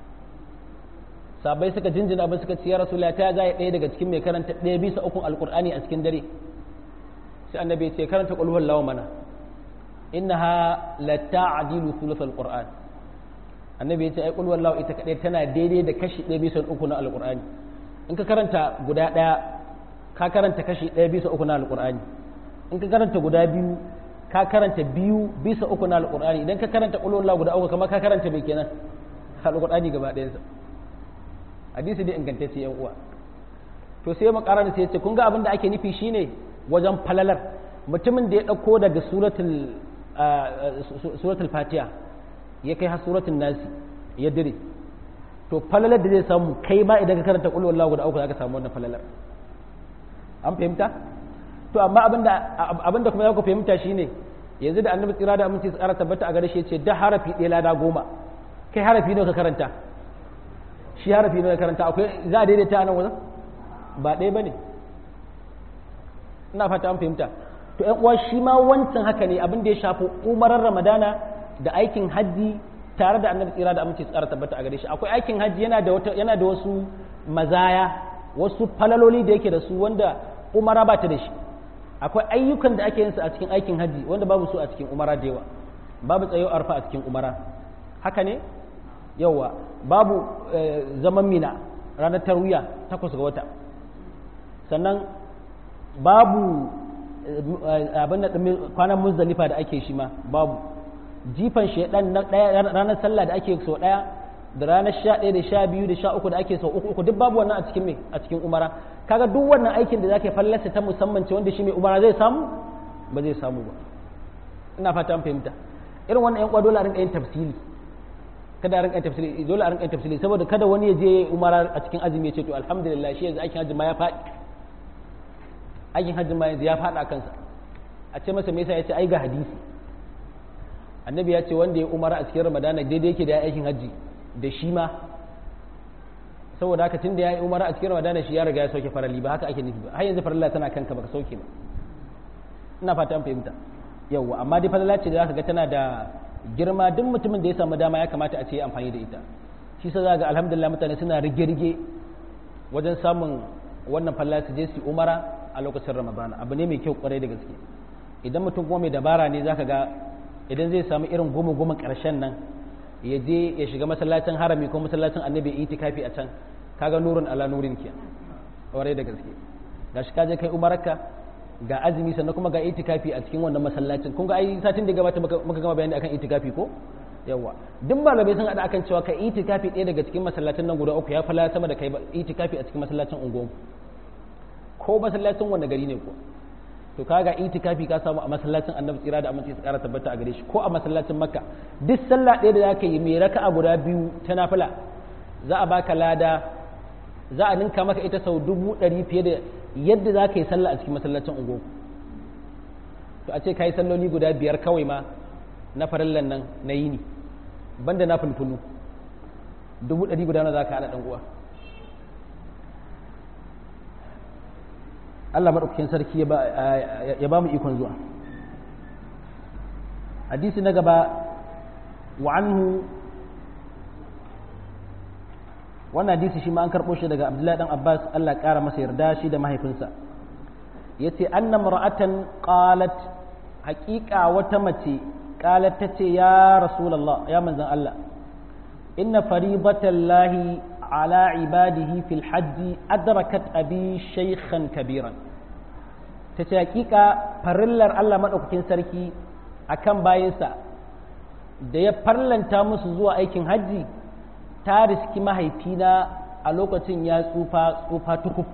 S1: sabai suka jinjina abin suka ce ya rasulullahi ta zai ɗaya daga cikin mai karanta ɗaya bisa uku alqur'ani a cikin dare sai annabi ya ce karanta qul huwallahu mana innaha la ta'dilu thuluth alquran annabi ya ce ai qul wallahu ita kadai tana daidai da kashi 1 bisa 3 na alqurani in ka karanta guda daya ka karanta kashi 1 bisa 3 na alqurani in ka karanta guda biyu ka karanta biyu bisa 3 na alqurani idan ka karanta qul wallahu guda uku kamar ka karanta me kenan alqurani gaba ɗayan sa hadisi dai ingantacce yan uwa to sai mu karanta sai ya ce kun ga abin da ake nufi shine wajen falalar mutumin da ya dauko daga suratul suratul fatiha ya kai har suratul nasi ya dire to falalar da zai samu kai ma idan ka karanta qul wallahu guda uku zaka samu wannan falalar an fahimta to amma abinda abinda kuma zaka fahimta shine yanzu da annabi tsira da aminci tsara tabbata a gare shi ce da harafi ɗaya lada goma kai harafi nawa ka karanta shi harafi nawa ka karanta akwai za a daidaita a nan wajen ba ɗaya ba ne ina fata an fahimta to ƴan uwa shi ma wancan haka ne abin da ya shafi umarar ramadana da aikin hajji tare da annabi tsira da aminci tsara tabbata a gare shi akwai aikin hajji yana da wata yana da wasu mazaya wasu falaloli da yake da su wanda umara ba ta da shi akwai ayyukan da ake yin su a cikin aikin hajji wanda babu su a cikin umara da yawa babu tsayo arfa a cikin umara haka ne yawa babu zaman mina ranar tarwiya takwas ga wata sannan babu abin da kwanan muzdalifa da ake shi ma babu jifan shaidan na ranar sallah da ake sau daya da ranar sha ɗaya da sha biyu da sha uku da ake sau uku uku duk babu wannan a cikin me a cikin umara kaga duk wannan aikin da zaka fallasa ta musamman ce wanda shi mai umara zai samu ba zai samu ba ina fata an fahimta irin wannan yan dole a rinka yin tafsiri kada a rinka yin tafsiri dole a rinka yin tafsiri saboda kada wani ya je umara a cikin azumi ya ce to alhamdulillah shi yanzu aikin hajji ma ya faɗi aikin hajji ma yanzu ya faɗa kansa a ce masa me yasa ya ce ai ga hadisi annabi ya ce wanda ya umara a cikin ramadana daidai yake da ya aikin hajji da shi ma saboda haka tun da ya yi umara a cikin ramadana shi ya riga ya sauke farali ba haka ake nufi ba har yanzu farilla tana kanka baka sauke ba ina fata an fahimta yawwa amma dai falala ce da zaka ga tana da girma duk mutumin da ya samu dama ya kamata a ce amfani da ita shi sa za ga alhamdulillah mutane suna rige-rige wajen samun wannan falala su je su umara a lokacin ramadana abu ne mai kyau kwarai da gaske idan mutum kuma mai dabara ne zaka ga idan zai samu irin goma goma karshen nan ya je ya shiga masallacin harami ko masallacin annabi itikafi a can kaga nurun ala nurin ke kwarai da gaske gashi ka je kai umarka ga azumi sannan kuma ga itikafi a cikin wannan masallacin kun ga ai satin da gabata muka gama bayani akan itikafi ko yawa duk malamai sun hada akan cewa ka itikafi ɗaya daga cikin masallacin nan guda uku ya fala sama da kai itikafi a cikin masallacin unguwa ko masallacin wanda gari ne ko to kaga itikafi ka samu a masallacin annabi tsira da aminci su kara tabbata a gare shi ko a masallacin makka duk sallah ɗaya da zaka yi mai raka'a guda biyu ta nafila za a baka lada za a ninka maka ita sau dubu ɗari fiye da yadda za ka yi sallah a cikin masallacin ungo to a ce ka yi salloli guda biyar kawai ma na farillan nan na yini banda na fulfulu dubu ɗari guda na za ka haɗa ɗan uwa Allah maɗaukakin sarki ya ba mu ikon zuwa hadisi na gaba wa anhu wannan hadisi shi ma an karɓo shi daga abdullahi dan abbas Allah ƙara masa yarda shi da mahaifinsa ya ce anna mar'atan qalat haƙiƙa wata mace qalat ta ce ya rasulallah ya manzan Allah inna faribatallahi على عباده في الحج أدركت أبي شيخا كبيرا تتحقيق فرلر الله مدوكين سركي akan bayansa da ya farlanta musu zuwa aikin hajji ta riski mahaifina a lokacin ya tsufa tsufa tukuf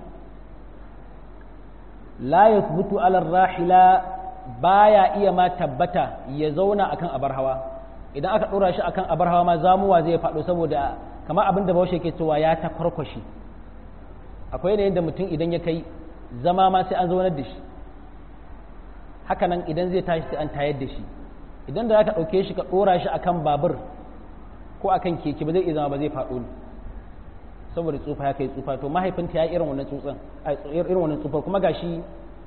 S1: la yathbutu ala rahila baya iya ma tabbata ya zauna akan abar hawa idan aka dora shi akan abar hawa ma zamuwa zai faɗo saboda kamar abin da bahaushe ke cewa ya ta kwarkwashi akwai yanayin da mutum idan ya kai zama ma sai an zaunar da shi haka nan idan zai tashi sai an tayar da shi idan da za ka ɗauke shi ka ɗora shi akan babur ko akan keke ba zai iya zama ba zai faɗo ne saboda tsufa ya kai tsufa to mahaifinta ya irin wannan tsutsan irin wannan tsufar kuma gashi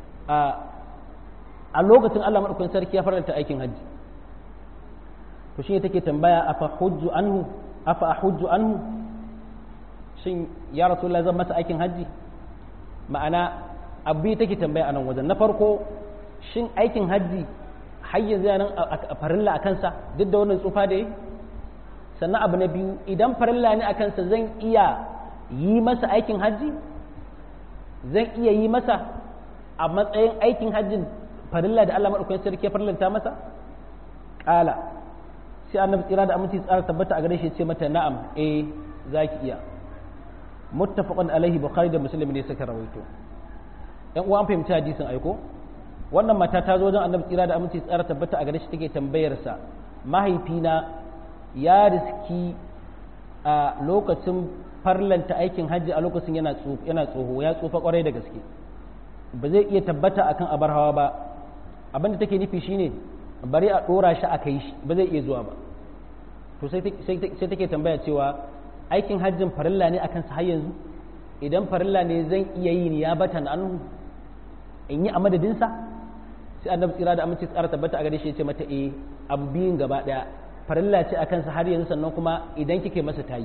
S1: a lokacin Allah madaukakin sarki ya faranta aikin hajji to shi take tambaya afa hujju anhu afa ahujju anhu shin ya rasulullah zan masa aikin hajji ma'ana abu take tambaya a nan wajen na farko shin aikin hajji har yanzu nan a farilla a kansa duk da wannan tsufa da yi sannan abu na biyu idan farilla ne a kansa zan iya yi masa aikin hajji zan iya yi masa a matsayin aikin hajjin farilla da Allah maɗaukakin sarki ya farillanta masa ƙala sai annabi tsira da aminci tsara tabbata a gare shi ce mata na'am eh zaki iya muttafaqan alaihi bukhari da muslim ne suka rawaito yan uwa an fahimci hadisin aiko wannan mata ta zo wajen annabi tsira da aminci tsara tabbata a gare shi take tambayar sa mahaifina ya riski a lokacin farlanta aikin hajji a lokacin yana yana tsoho ya tsufa kwarai da gaske ba zai iya tabbata akan abar hawa ba abinda take nufi shine bari a ɗora shi a kai shi ba zai iya zuwa ba to sai take tambaya cewa aikin hajjin farilla ne akan sa har yanzu idan farilla ne zan iya yi ni ya bata na anhu in yi a madadinsa sai annabi tsira da aminci tsara tabbata a gare shi ya ce mata eh abu biyun gaba daya farilla ce akan sa har yanzu sannan kuma idan kike masa tayi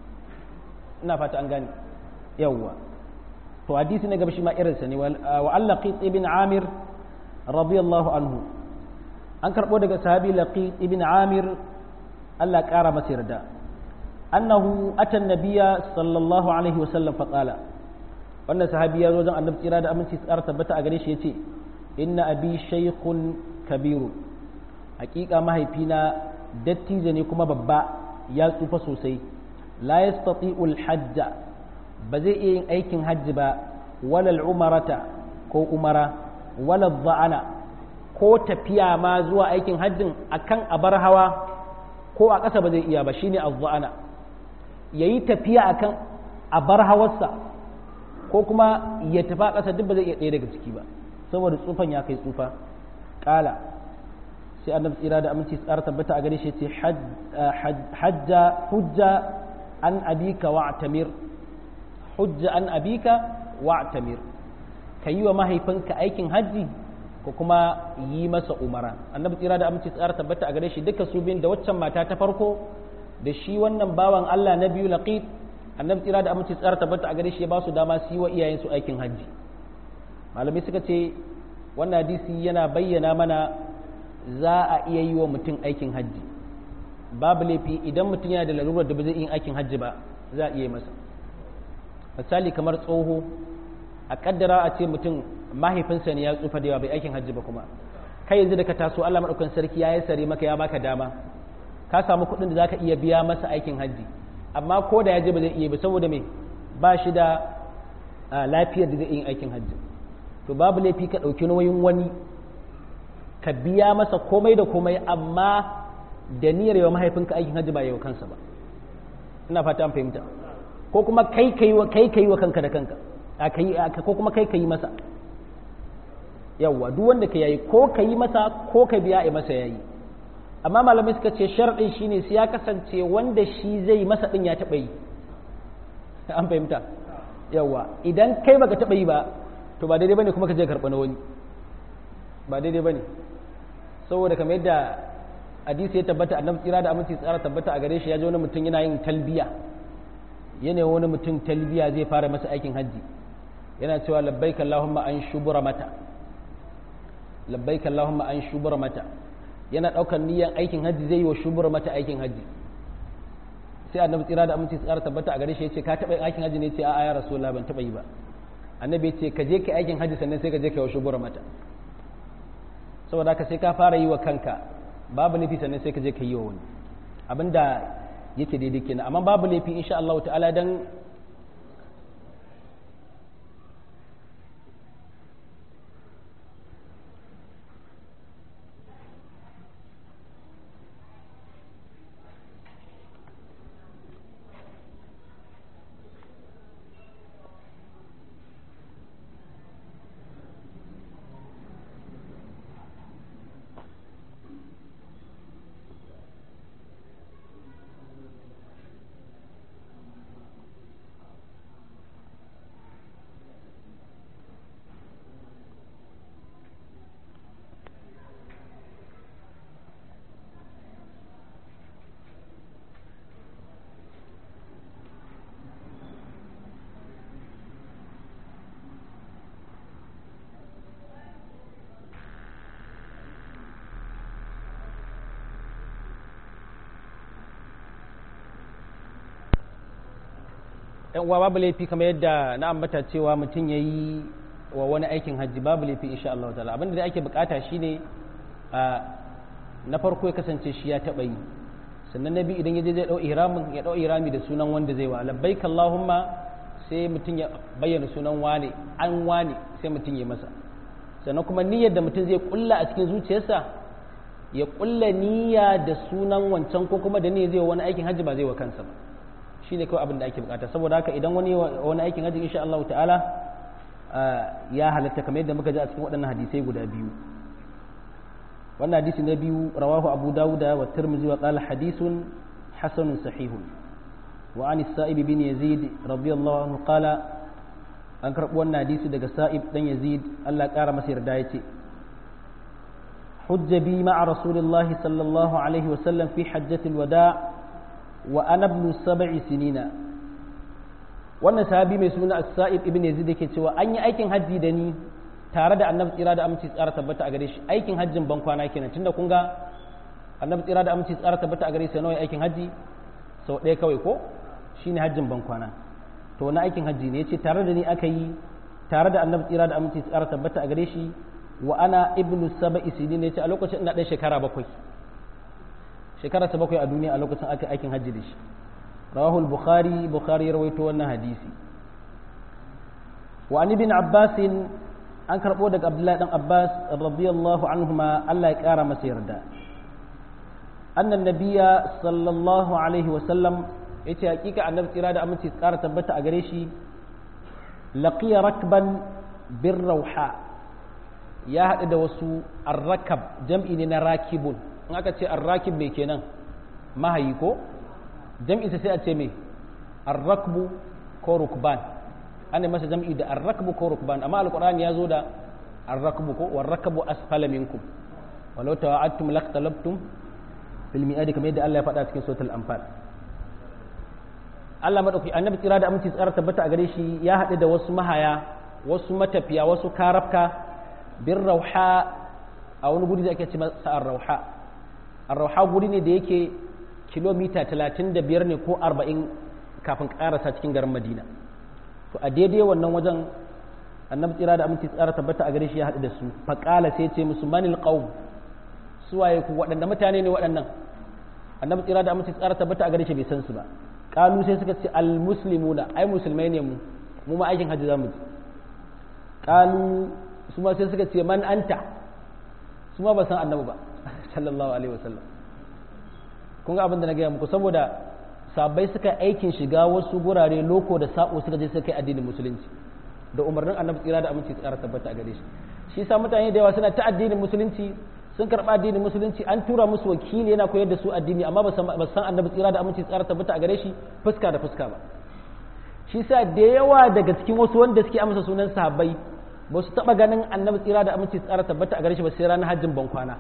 S1: ina fata an gane yawwa to hadisi na gaba shi ma irinsa ne wa allaqit ibn amir radiyallahu anhu an karbo daga sahabi laqit ibn amir Allah kara masa yarda annahu ata nabiyya sallallahu alaihi wasallam fa qala wannan sahabi ya zo don annabi tsira da aminci tsara tabbata a gare shi yace inna abi shaykhun kabiru hakika mahaifina dattijo ne kuma babba ya tsufa sosai la yastati'u al-hajja ba zai iya yin aikin hajji ba walal umarata ko umara walal za'ana ko tafiya ma zuwa aikin hajjin akan abar hawa ko a ƙasa ba zai iya ba shine az-za'ana yayi tafiya akan abar hawarsa ko kuma ya tafi a ƙasa duk ba zai iya ɗaya daga ciki ba saboda tsufan ya kai tsufa ƙala sai annabi tsira da aminci tsara tabbata a gare shi ce hajja hujja an abika wa tamir hujja an abika wa tamir ka yi wa mahaifinka aikin hajji ko kuma yi masa umara annabi tsira da aminci tsara tabbata a gare shi duka su biyun da waccan mata ta farko da shi wannan bawan Allah na biyu laqit annabi tsira da aminci tsara tabbata a gare shi ya ba su dama su yi wa iyayensu aikin hajji malamai suka ce wannan hadisi yana bayyana mana za a iya yi wa mutum aikin hajji babu laifi idan mutum yana da lalurar da ba zai yi aikin hajji ba za a iya masa misali kamar tsoho a kaddara a ce mutum mahaifinsa ne ya tsufa da yawa bai aikin hajji ba kuma kai yanzu da ka taso Allah madaukakin sarki ya yi sare maka ya baka dama ka samu kuɗin da zaka iya biya masa aikin hajji amma ko da ya je ba zai iya ba saboda me ba shi da lafiyar da zai yi aikin hajji to babu laifi ka ɗauki nauyin wani ka biya masa komai da komai amma da niyyar yawa mahaifinka aikin hajji ba yawa kansa ba ina fata an fahimta ko kuma kai kai wa kai kai wa kanka da kanka a kai ko kuma kai kai masa yawa duk wanda ka yayi ko ka yi masa ko ka biya a masa yayi amma malamai suka ce sharɗin shine sai ya kasance wanda shi zai masa din ya taɓa yi an fahimta yawa idan kai baka taɓa yi ba to ba daidai bane kuma ka je karɓa na wani ba daidai bane saboda kamar yadda hadisi ya tabbata annabi tsira da aminci tsara tabbata a gare shi ya ji wani mutum yana yin talbiya yana wani mutum talbiya zai fara masa aikin hajji yana cewa labbaik allahumma an shubura mata labbaik allahumma an shubura mata yana daukar niyyar aikin hajji zai yi wa shubura mata aikin hajji sai annabi tsira da aminci tsara tabbata a gare shi ya ce ka taɓa yin aikin hajji ne ce a'a ya rasulullah ban taɓa yi ba annabi ya ce ka je ka aikin hajji sannan sai ka je ka yi wa shubura mata saboda haka sai ka fara yi wa kanka babu laifi sannan sai ka je ka yi wa wani abinda yake daidai kenan amma babu laifi insha Allah ta'ala dan yan uwa babu laifi kamar yadda na ambata cewa mutum ya yi wa wani aikin hajji babu laifi insha Allah ta'ala abinda da ake bukata shine na farko ya kasance shi ya taba yi sannan na biyu idan ya je zai dau ihramin ya dau ihrami da sunan wanda zai wa labbaik Allahumma sai mutum ya bayyana sunan wane an wane sai mutum ya masa sannan kuma niyyar da mutum zai kulla a cikin zuciyarsa ya kulla niyya da sunan wancan ko kuma da niyyar zai wani aikin hajji ba zai wa kansa ba shi ne kawai abin da ake bukata saboda haka idan wani wani aikin hajji insha Allah ta'ala ya halatta kamar yadda muka ji a cikin waɗannan hadisai guda biyu wannan hadisi na biyu rawahu abu dawuda wa tirmidhi wa qala hadithun hasanun sahihun wa an sa'ib bin yazid radiyallahu anhu qala an karɓi wannan hadisi daga sa'ib dan yazid Allah ya ƙara masa yarda yace حج بي مع رسول الله صلى الله عليه وسلم في حجة الوداع وأنا ابن سبع سنين wannan sahabi mai suna Sa'id ibn Yazid yake cewa an yi aikin hajji da ni tare da Annabi tsira da aminci tsara tabbata a gare shi aikin hajjin ban kwana kenan tunda kun ga Annabi tsira da aminci tsara tabbata a gare shi nawa aikin hajji sau ɗaya kawai ko shine hajjin ban kwana to na aikin hajji ne yace tare da ni aka yi tare da Annabi tsira da aminci tsara tabbata a gare shi wa ana ibnu saba'i sinin yace a lokacin ina ɗan shekara bakwai shekara ta bakwai a duniya a lokacin aka aikin hajji da shi rawahu al-bukhari bukhari ya rawaito wannan hadisi wa an ibn abbas an karbo daga abdullahi dan abbas radiyallahu anhuma Allah ya kara masa yarda anna nabiyya sallallahu alaihi wa sallam yace hakika annabi tsira da aminci tsara tabbata a gare shi laqiya rakban bir rauha ya haɗu da wasu arrakab jam'i ne na rakibun in aka ce arrakib mai kenan mahayi ko jam'i sai a ce mai arrakbu ko rukban ana masa jam'i da arrakbu ko rukban amma alqur'ani ya zo da arrakbu ko warrakabu asfala minkum walau tawa'attum laqtalabtum bil mi'adi kamar yadda Allah ya faɗa cikin suratul anfal Allah madauki annabi tsira da aminci tsara tabbata a gare shi ya haɗu da wasu mahaya wasu matafiya wasu karafka bin rauha a wani guri da ake ce masa ar-rauha ar-rauha guri ne da yake kilomita 35 ne ko 40 kafin karasa cikin garin Madina to a daidai wannan wajen annabi tsira da aminci tsara tabbata a gare shi ya haɗu da su faqala sai ce musu manil qaum suwaye ku waɗanda mutane ne waɗannan annabi tsira da aminci tsara tabbata a gare shi bai san su ba kalu sai suka ce al-muslimuna ai musulmai ne mu mu ma aikin hajji zamu ji kalu su ma sai suka ce man anta su ma ba san annabi ba sallallahu alaihi wasallam kun ga abin da na gaya muku saboda sabai suka aikin shiga wasu gurare loko da sako suka je suka kai addinin musulunci da umarnin annabi tsira da aminci tsara tabbata a gare shi shi sa mutane da yawa suna ta addinin musulunci sun karɓa addinin musulunci an tura musu wakili yana koyar da su addini amma ba san annabi tsira da aminci tsara tabbata a gare shi fuska da fuska ba shi sa da yawa daga cikin wasu wanda suke amsa sunan sahabbai ba su taɓa ganin annabi tsira da aminci tsara tabbata a gare shi ba sai ranar hajjin ban kwana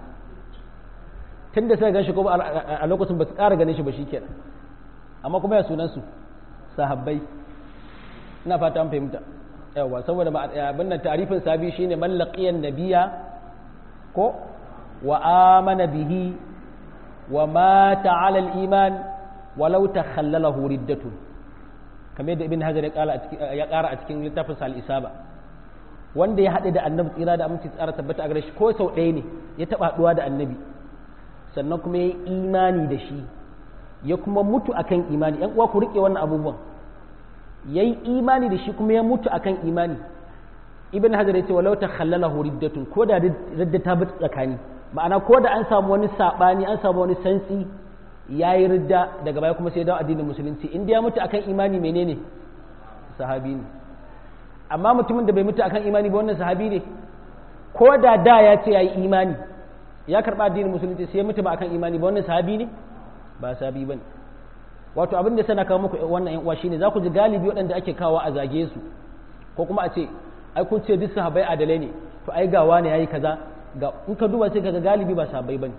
S1: tun da suka gan shi ko a lokacin ba su ƙara ganin shi ba shi kenan amma kuma ya sunan su sahabbai ina fata an fahimta yawa saboda abin nan tarifin sabi shine mallaqiyan nabiya ko wa amana bihi wa mata ala al-iman walau takhallalahu riddatun kamar yadda ibn hajar ya ƙara a cikin littafin sa al-isaba wanda ya haɗe da annabi tsira da aminci tsara tabbata a gare shi ko sau ɗaya ne ya taɓa haɗuwa da annabi sannan kuma ya yi imani da shi ya kuma mutu akan imani yan uwa ku riƙe wannan abubuwan ya yi imani da shi kuma ya mutu akan imani ibn hajar ya ce walau ta khallala riddatun ko da radda ta bi tsakani ma'ana ko da an samu wani saɓani an samu wani santsi ya yi ridda daga baya kuma sai ya dawo addinin musulunci in ya mutu akan imani menene sahabi ne amma mutumin da bai mutu akan imani ba wannan sahabi ne ko da da ya ce ya yi imani ya karɓa addinin musulunci sai ya mutu ba akan imani ba wannan sahabi ne ba sahabi ba ne wato abin da sana kawo muku wannan yan uwa shine za ku ji galibi waɗanda ake kawo a zage su ko kuma a ce ai kun ce duk sahabbai adalai ne to ai gawa ne yayi kaza ga in ka duba sai kaga galibi ba sahabbai bane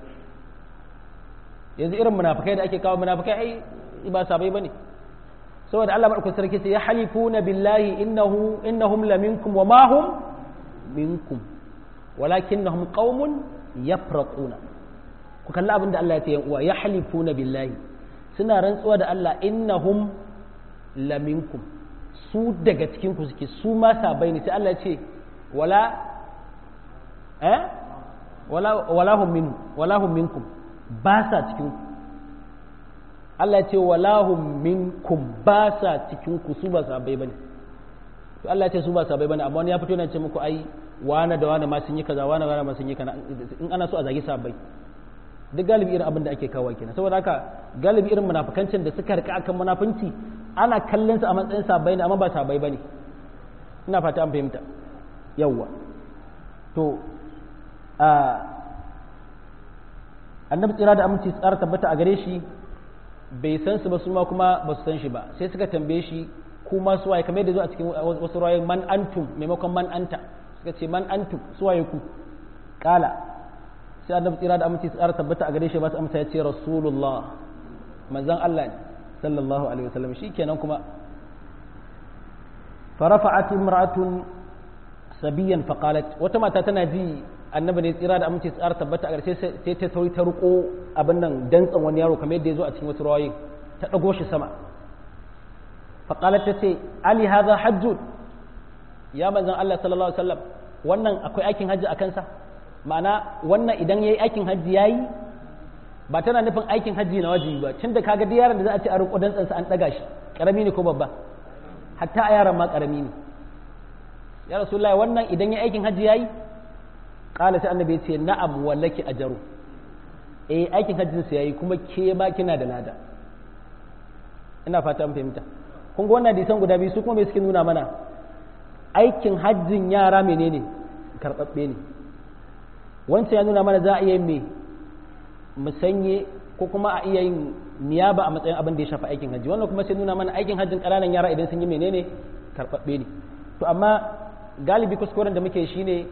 S1: yanzu irin munafikai da ake kawo munafikai ai ba sahabbai bane saboda Allah madaukakin sarki sai ya halifuna billahi innahu innahum laminkum wa ma hum minkum walakinnahum qaumun yafraquna ku kalli abin da Allah ya ce yan uwa ya halifuna billahi suna rantsuwa da Allah innahum laminkum su daga cikin ku suke su ma sabai ne sai Allah ya ce wala eh wala wala hum min wala hum minkum ba sa cikin ku Allah ya ce wala hum minkum ba sa cikin ku su ba sabai bane to Allah ya ce su ba sabai bane amma wani ya fito yana ce muku ai wane da wane ma sun yi kaza wane wane ma sun yi kaza in ana so a zagi sabai duk galibi irin abin da ake kawo kenan saboda haka galibi irin munafikancin da suka rika akan munafunci ana kallon su a matsayin sabai ne amma ba sabai bane ina fata an fahimta yawwa to a annabi tsira da aminci tsara tabbata a gare shi bai san su ba su ma kuma ba su san shi ba sai suka tambaye shi kuma su waye kamar yadda zo a cikin wasu rawayoyi man antum maimakon man anta suka ce man antum su waye ku kala sai annabi tsira da aminci tsara tabbata a gare shi ba su amsa ya ce rasulullah manzon Allah ne sallallahu alaihi wasallam shikenan kuma فرفعت امرأة سبيا فقالت وتما tana ji annabi ne tsira da aminci tsara tabbata a ƙarshe sai ta sauri ta riko abin nan dantsan wani yaro kamar yadda ya zo a cikin wasu rawayi ta ɗago shi sama faqalat ta ce ali hadha hajjun ya manzon Allah sallallahu alaihi wasallam wannan akwai aikin hajji a kansa ma'ana wannan idan yayi aikin hajji yayi ba tana nufin aikin hajji na wajibi ba tunda kaga duk yaron da za a ce a riko dantsan sa an daga shi karami ne ko babba hatta a yaran ma karami ne ya rasulullahi wannan idan ya aikin hajji yayi kala sai annabi ya ce na'am wallaki ajaru eh aikin hajjin sa yayi kuma ke ma kina da lada ina fata an fahimta kun ga wannan hadisan guda biyu su kuma me suke nuna mana aikin hajjin yara menene karbabbe ne wancan ya nuna mana za a iya yin me musanye ko kuma a iya yin niyaba a matsayin abin da ya shafi aikin hajji wannan kuma sai nuna mana aikin hajjin ƙananan yara idan sun yi menene karɓaɓɓe ne to amma galibi kuskuren da muke shine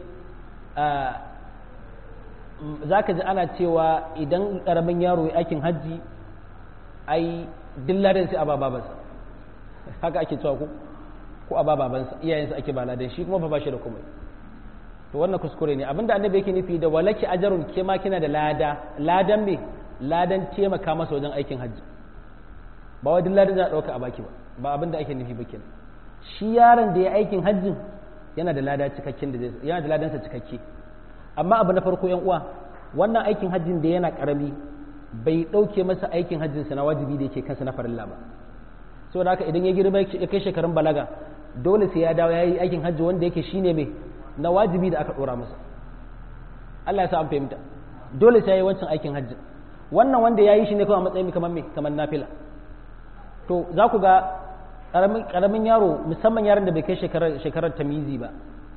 S1: za ka ji ana cewa idan ƙaramin yaro ya aikin hajji ai dillarin sai a ba babansa haka ake cewa ko ko a ba babansa iyayensa ake ba ladan shi kuma ba ba shi da komai to wannan kuskure ne abinda annabi yake nufi da walaki ajarun ke ma kina da lada ladan me ladan taimaka masa wajen aikin hajji ba wai ladan za a ɗauka a baki ba ba abinda ake nufi ba kenan shi yaron da ya aikin hajjin yana da lada cikakken da zai yana da ladansa cikakke amma abu na farko yan uwa wannan aikin hajjin da yana karami bai ɗauke masa aikin hajjinsa na wajibi da yake kansa na farilla ba saboda haka idan ya girma ya kai shekarun balaga dole sai ya dawo ya yi aikin hajji wanda yake shine mai na wajibi da aka ɗora masa Allah ya sa an fahimta dole sai ya yi wancan aikin hajji wannan wanda ya yi shi ne kawai a matsayin kamar me kamar nafila to za ku ga ƙaramin yaro musamman yaron da bai kai shekarar tamizi ba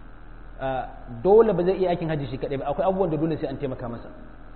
S1: dole ba zai iya aikin hajji shi kaɗai ba akwai abubuwan da dole sai an taimaka masa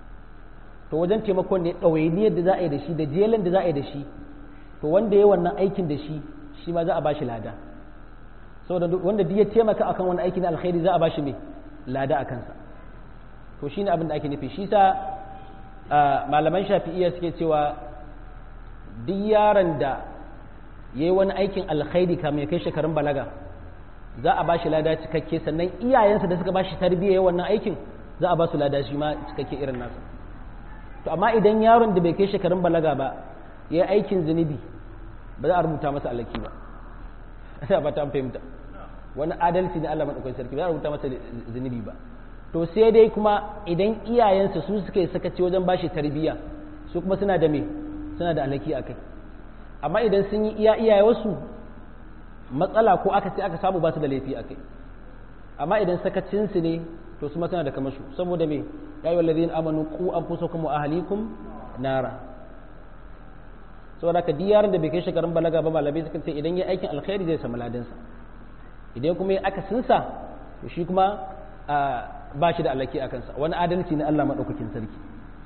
S1: to wajen taimakon ne ɗawainiyar da za a yi da shi da jelen da za a yi da shi to wanda ya yi wannan aikin da shi shi ma za a ba shi lada saboda wanda duk ya taimaka akan wani aiki na alkhairi za a bashi mai lada a kansa to shine abin da ake nufi shi sa malaman shafi'iyya suke cewa duk yaron da ya yi wani aikin alkhairi kamar ya kai shekarun balaga za a bashi lada cikakke sannan iyayensa da suka bashi tarbiyya wannan aikin za a ba su lada shi ma cikakke irin nasa to amma idan yaron da bai kai shekarun balaga ba ya yi aikin zunubi ba za a rubuta masa alaki ba ina ba ta fahimta wani adalci ne Allah madaukakin sarki ba za a rubuta masa zunubi ba to sai dai kuma idan iyayensa su suka yi sakaci wajen bashi tarbiyya su kuma suna da me suna da alaki a kai amma idan sun yi iya iyaye wasu matsala ko aka ce aka samu ba su da laifi a kai amma idan sakacinsu ne to su ma suna da kamashu saboda me ya yi wallazin amanu ku anfusakum wa ahlikum nara saboda ka yaron da bai kai shekarun balaga ba malamai suka ce idan ya aikin alkhairi zai samu ladansa idan kuma ya aka sinsa to shi kuma ba shi da alaki a kansa wani adalci ne Allah maɗaukakin sarki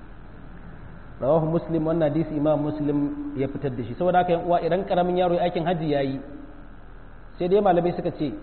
S1: rawahu muslim wannan hadisi imam muslim ya fitar da shi saboda haka yan uwa idan karamin yaro ya aikin hajji yayi sai dai malamai suka ce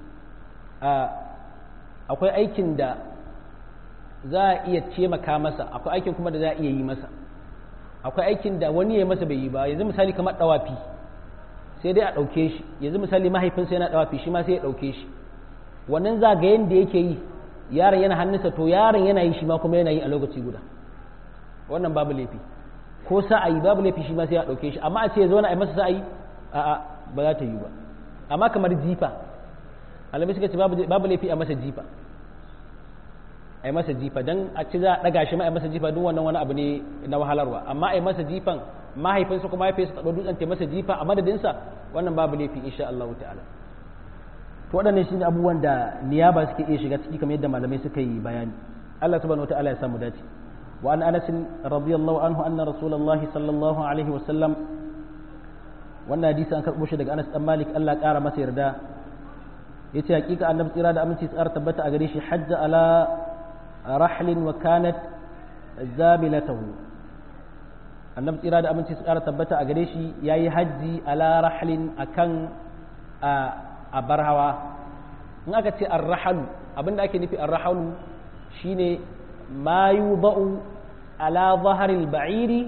S1: akwai aikin da za a iya taimaka masa akwai aikin kuma da za a iya yi masa akwai aikin da wani ya masa bai yi ba yanzu misali kamar dawafi sai dai a ɗauke shi yanzu misali mahaifinsa yana dawafi shi ma sai ya ɗauke shi wannan zagayen da yake yi yaron yana hannunsa to yaron yana yi shi ma kuma yana yi a lokaci guda wannan babu laifi ko sa'ayi babu laifi shi ma sai ya ɗauke shi amma a ce ya zauna a yi masa sa'ayi a'a ba za ta yi ba amma kamar jifa alamai suka ce babu laifi a masa jifa a yi masa jifa don a ci za a ɗaga shi ma a yi masa jifa duk wannan wani abu ne na wahalarwa amma a yi masa jifan mahaifinsa kuma mahaifinsa taɓa dutsen ta masa jifa a madadinsa wannan babu laifi insha Allah ta'ala to waɗannan shi ne abubuwan da niyaba suke iya shiga ciki kamar yadda malamai suka yi bayani Allah subhanahu wata'ala ya samu dace wa an anas radiyallahu anhu anna rasulullah sallallahu alaihi wa sallam wannan hadisi an karɓo shi daga Anas dan Malik Allah ƙara masa yarda yace hakika annabi tsira da aminci tsara tabbata a gare shi hajja ala rahlin wa kanat zamilatahu annabi tsira da aminci su ƙara tabbata a gare shi ya yi hajji ala rahlin akan a bar hawa in aka ce arrahalu abinda ake nufi arrahalu shine ma yuba'u ala zaharil ba'iri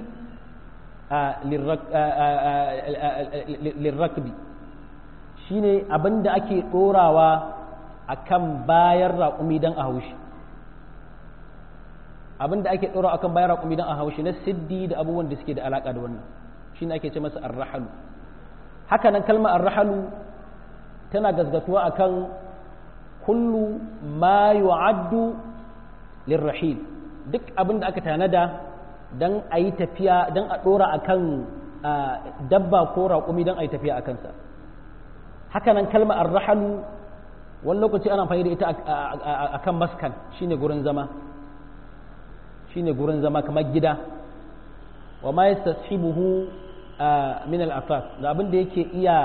S1: lirrakbi shine abinda ake ɗorawa akan bayan raƙumi don a haushi abinda ake ɗora akan bayan raƙumi don a haushi na siddi da abubuwan da suke da alaƙa da wannan shine ake ce masa arrahalu haka nan kalmar arrahalu tana gazgatuwa akan kullu ma yu'addu lirrahil duk abin da aka tanada don a yi tafiya don a ɗora a kan dabba ko raƙumi don a yi tafiya a kansa hakanan kalma arrahalu wani lokaci ana amfani da ita a kan maskan shine gurin zama shine gurin zama kamar gida wa ma yastashibuhu min al-afaf da abin da yake iya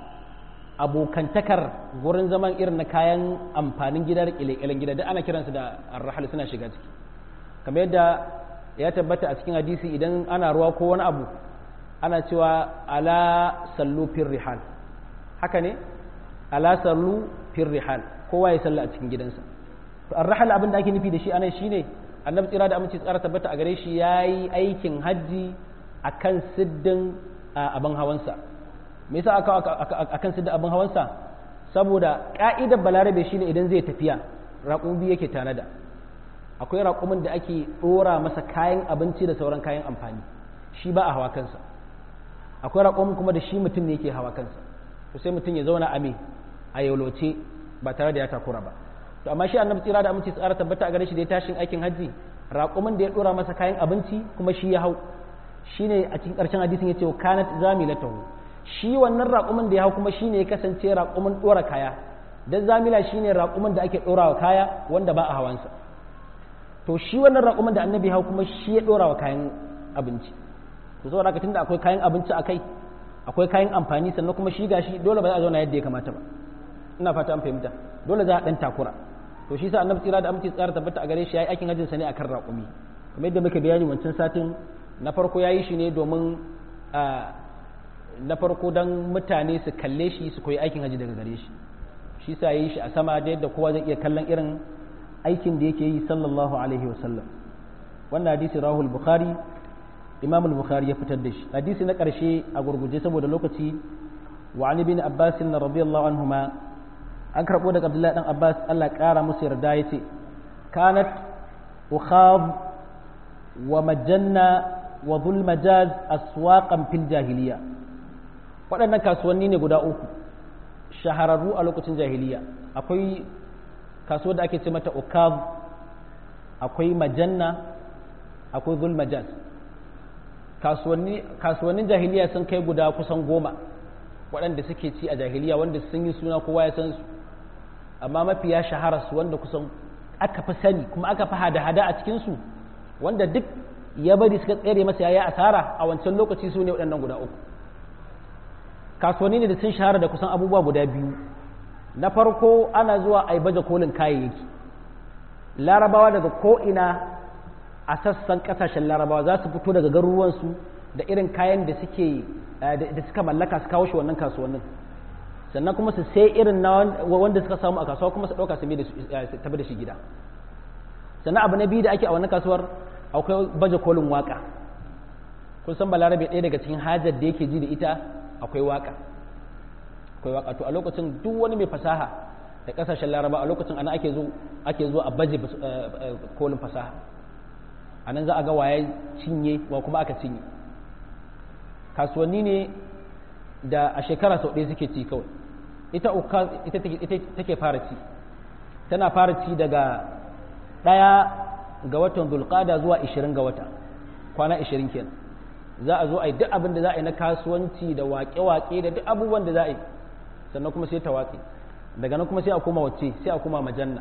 S1: abokantakar gurin zaman irin na kayan amfanin gida da ƙile gida duk ana kiransu da arrahal suna shiga ciki kamar yadda ya tabbata a cikin hadisi idan ana ruwa ko wani abu ana cewa ala sallu fir rihal haka ne ala sallu fir rihal kowa ya salla a cikin gidansa to arrahal abin da ake nufi da shi anan shine annabi tsira da aminci tsara tabbata a gare shi yayi aikin hajji akan siddin abin hawansa me yasa aka akan siddin abin hawansa saboda ka'idar balarabe shine idan zai tafiya raƙumi yake tanada akwai raƙumin da ake ɗora masa kayan abinci da sauran kayan amfani shi ba a hawa kansa akwai raƙumin kuma da shi mutum ne yake hawa kansa to sai mutum ya zauna a me a yauloce ba tare da ya takura ba to amma shi annabi tsira da aminci tsara tabbata a gare shi da ya tashin aikin hajji raƙumin da ya ɗora masa kayan abinci kuma shi ya hau shine a cikin ƙarshen hadisin ya ce kanat zamilatahu shi wannan raƙumin da ya hau kuma shine ya kasance raƙumin ɗora kaya dan zamila shine raƙumin da ake ɗora wa kaya wanda ba a hawansa to shi wannan raƙumin da annabi hau kuma shi ya ɗora wa kayan abinci to saboda haka tunda akwai kayan abinci a kai akwai kayan amfani sannan kuma shi gashi dole ba za a zauna yadda ya kamata ba ina fata an fahimta dole za a ɗan takura to shi sa annabi tsira da aminci tsara tabbata a gare shi yayi aikin hajjin sa ne akan raƙumi kamar yadda muka bayani wancan satin na farko yayi shi ne domin na farko dan mutane su kalle shi su koyi aikin hajji daga gare shi shi sa yayi shi a sama da yadda kowa zai iya kallon irin aikin da yake yi sallallahu alaihi wasallam wannan hadisi rahul bukhari imam al-bukhari ya fitar da shi hadisi na ƙarshe a gurguje saboda lokaci wa an ibn abbas radiyallahu anhuma an karbo daga abdullahi dan abbas Allah ƙara musu yarda yace kanat ukhab wa majanna wa dhul majaz aswaqan fil jahiliya waɗannan kasuwanni ne guda uku shahararru a lokacin jahiliya akwai kasuwar da ake ce mata ukaz akwai majanna akwai zulmajaz kasuwannin jahiliya sun kai guda kusan goma waɗanda suke ci a jahiliya wanda sun yi suna kowa ya san su amma mafi ya shahara su wanda kusan aka fi sani kuma aka fi hada-hada a cikinsu wanda duk ya bari suka tsere masa yayi asara a wancan lokaci su ne waɗannan guda uku kasuwanni ne da sun shahara da kusan abubuwa guda biyu na farko ana zuwa a yi baje kolin kayayyaki larabawa daga ko'ina a sassan kasashen larabawa za su fito daga garuruwansu da irin kayan da suke da suka mallaka su kawo shi wannan kasuwannin sannan kuma su sai irin na wanda suka samu a kasuwa kuma su ɗauka su tafi da shi gida sannan abu na biyu da ake a wannan kasuwar akwai baje kolin waka kun san balarabe ɗaya daga cikin hajar da yake ji da ita akwai waka akwai waka to a lokacin duk wani mai fasaha da kasashen laraba a lokacin ana ake zo ake zo a baje kolin fasaha a nan za a ga waye cinye wa kuma aka cinye kasuwanni ne da a shekara sau ɗaya suke ci kawai ita ita take fara ci tana fara ci daga ɗaya ga watan zulqada zuwa 20 ga wata kwana 20 kenan za a zo a yi duk abin da za a yi na kasuwanci da waƙe-waƙe da duk abubuwan da za a yi sannan kuma sai ta watsi daga nan kuma sai a koma wacce sai a koma majanna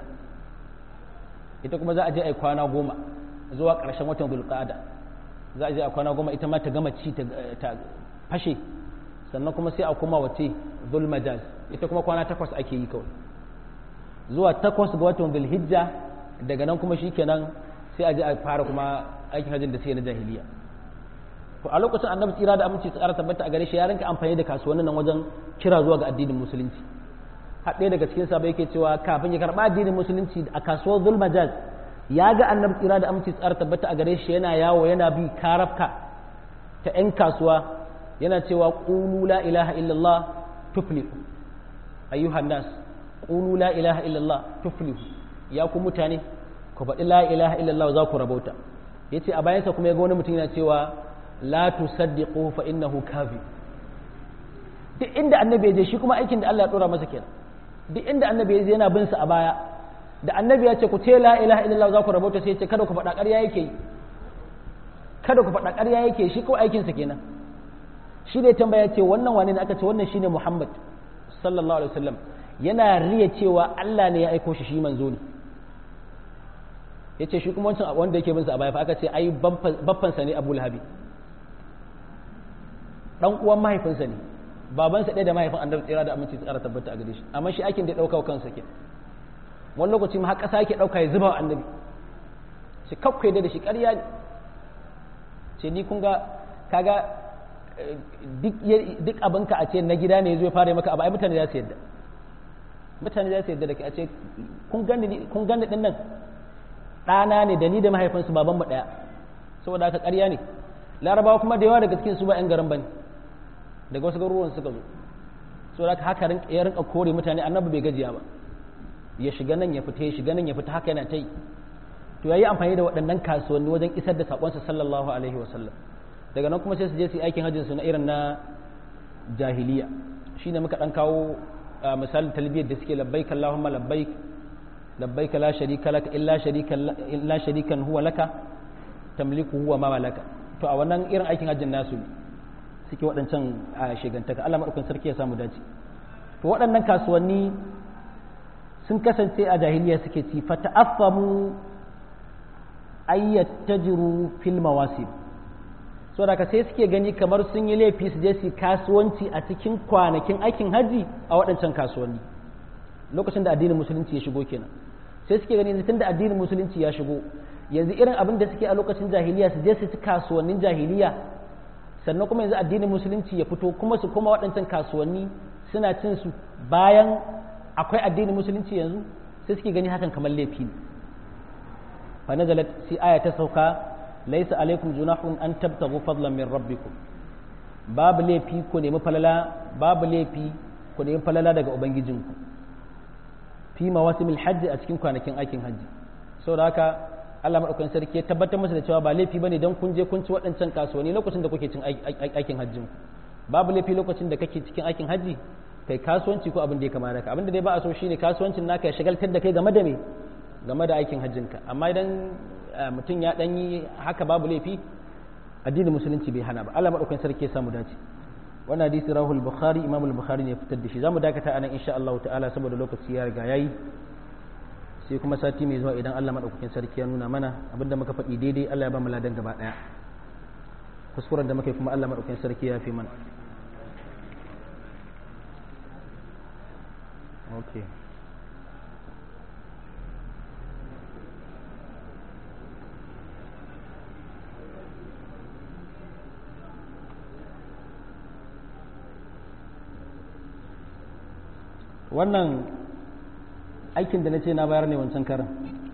S1: ita kuma za a je a yi kwana goma zuwa ƙarshen watan zulqa'ada za a je a kwana goma ita ma ta gama ci ta fashe sannan kuma sai a koma wacce zulmajaz ita kuma kwana takwas ake yi kawai zuwa takwas ga watan zulhijja daga nan kuma shikenan sai a je a fara kuma aikin hajjin da suke na jahiliya to a lokacin annabi tsira da aminci tsara tabbata a gare shi ya rinka amfani da kasuwannin nan wajen kira zuwa ga addinin musulunci har ɗaya daga cikin sabai yake cewa kafin ya karɓa addinin musulunci a kasuwar zulmajaz ya ga annabi tsira da aminci tsara tabbata a gare shi yana yawo yana bi karafka ta 'yan kasuwa yana cewa qulu la ilaha illallah tuflihu ayyuhan nas qulu la ilaha illallah tuflihu ya ku mutane ku faɗi la ilaha illallah za ku rabauta yace a bayansa kuma ya ga wani mutum yana cewa la tusaddiqu fa innahu kafi duk inda annabi ya je shi kuma aikin da Allah ya dora masa kenan duk inda annabi ya je yana bin sa a baya da annabi ya ce ku ce la ilaha illallah za ku rabauta sai ya ce kada ku faɗa ƙarya yake yi kada ku faɗa ƙarya yake shi kawai aikin sa kenan shi da ya tambaya ce wannan wane ne aka ce wannan shine Muhammad sallallahu alaihi wasallam yana riya cewa Allah ne ya aiko shi shi manzo ne yace shi kuma wancan wanda yake bin sa a baya fa aka ce ai baffansa ne Abu Lahabi dan uwan mahaifinsa ne babansa ɗaya da mahaifin annabi tsira da aminci tsara tabbata a gare shi amma shi aikin da ya ɗauka wa kansa ke wani lokaci ma har ƙasa yake ɗauka ya zuba wa annabi shi kakkai da shi ƙarya ne ce ni kun ga kaga duk abinka a ce na gida ne zai fara maka abu ai mutane za su yadda mutane za su yadda da ke a ce kun gani din nan ɗana ne da ni da mahaifinsu babanmu ɗaya saboda haka ƙarya ne larabawa kuma da yawa daga cikin su ba 'yan garin ba ne daga wasu garuruwan suka zo so da haka ya rinka kore mutane annabi bai gajiya ba ya shiga nan ya fita ya shiga nan ya fita haka yana ta yi to yayi amfani da waɗannan kasuwanni wajen isar da sakonsa sallallahu alaihi wa sallam daga nan kuma sai su je su yi aikin hajjin su na irin na jahiliya shine muka dan kawo misalin talbiyar da suke labbaik allahumma labbaik labbaik la sharika laka illa sharika illa sharikan huwa laka tamliku huwa ma malaka to a wannan irin aikin hajjin nasu ne suke waɗancan a shigantaka Allah maɗaukin sarki ya samu dace to waɗannan kasuwanni sun kasance a jahiliya suke ci fa ta'affamu ayyat tajru fil mawasib so da sai suke gani kamar sun yi laifi su je su kasuwanci a cikin kwanakin aikin haji a waɗancan kasuwanni lokacin da addinin musulunci ya shigo kenan sai suke gani yanzu tunda addinin musulunci ya shigo yanzu irin abin da suke a lokacin jahiliya su je su ci kasuwannin jahiliya sannan kuma yanzu addinin musulunci ya fito kuma su kuma waɗancan kasuwanni suna cin su bayan akwai addinin musulunci yanzu sai suke gani hakan kamar laifi ne fa nazalat si aya ta sauka laysa alaikum junahun an tabtagu fadlan min rabbikum babu laifi ku nemi falala babu laifi ku nemi falala daga ubangijinku fi mawasimil hajji a cikin kwanakin aikin hajji saboda haka Allah maɗaukakin sarki ya tabbatar masa da cewa ba laifi bane don kun je kun ci waɗancan kasuwanni lokacin da kuke cin aikin hajjin babu laifi lokacin da kake cikin aikin hajji kai kasuwanci ko abin da ya kama da abin da dai ba a so shine kasuwancin naka ya shagaltar da kai game da me game da aikin hajjinka amma idan mutum ya dan yi haka babu laifi addinin musulunci bai hana ba Allah maɗaukakin sarki ya samu dace wannan hadisi rahul bukhari imam al-bukhari ne ya fitar da shi zamu dakata anan insha Allah ta'ala saboda lokaci ya riga yayi sai kuma sati mai zuwa idan Allah maɗaukakin sarki ya nuna mana abinda muka faɗi daidai Allah ya ba mu ladan gaba ɗaya kuskuren da muka yi kuma Allah maɗaukakin sarki ya fi mana okay wannan aikin da na ce na bayar ne wancan karin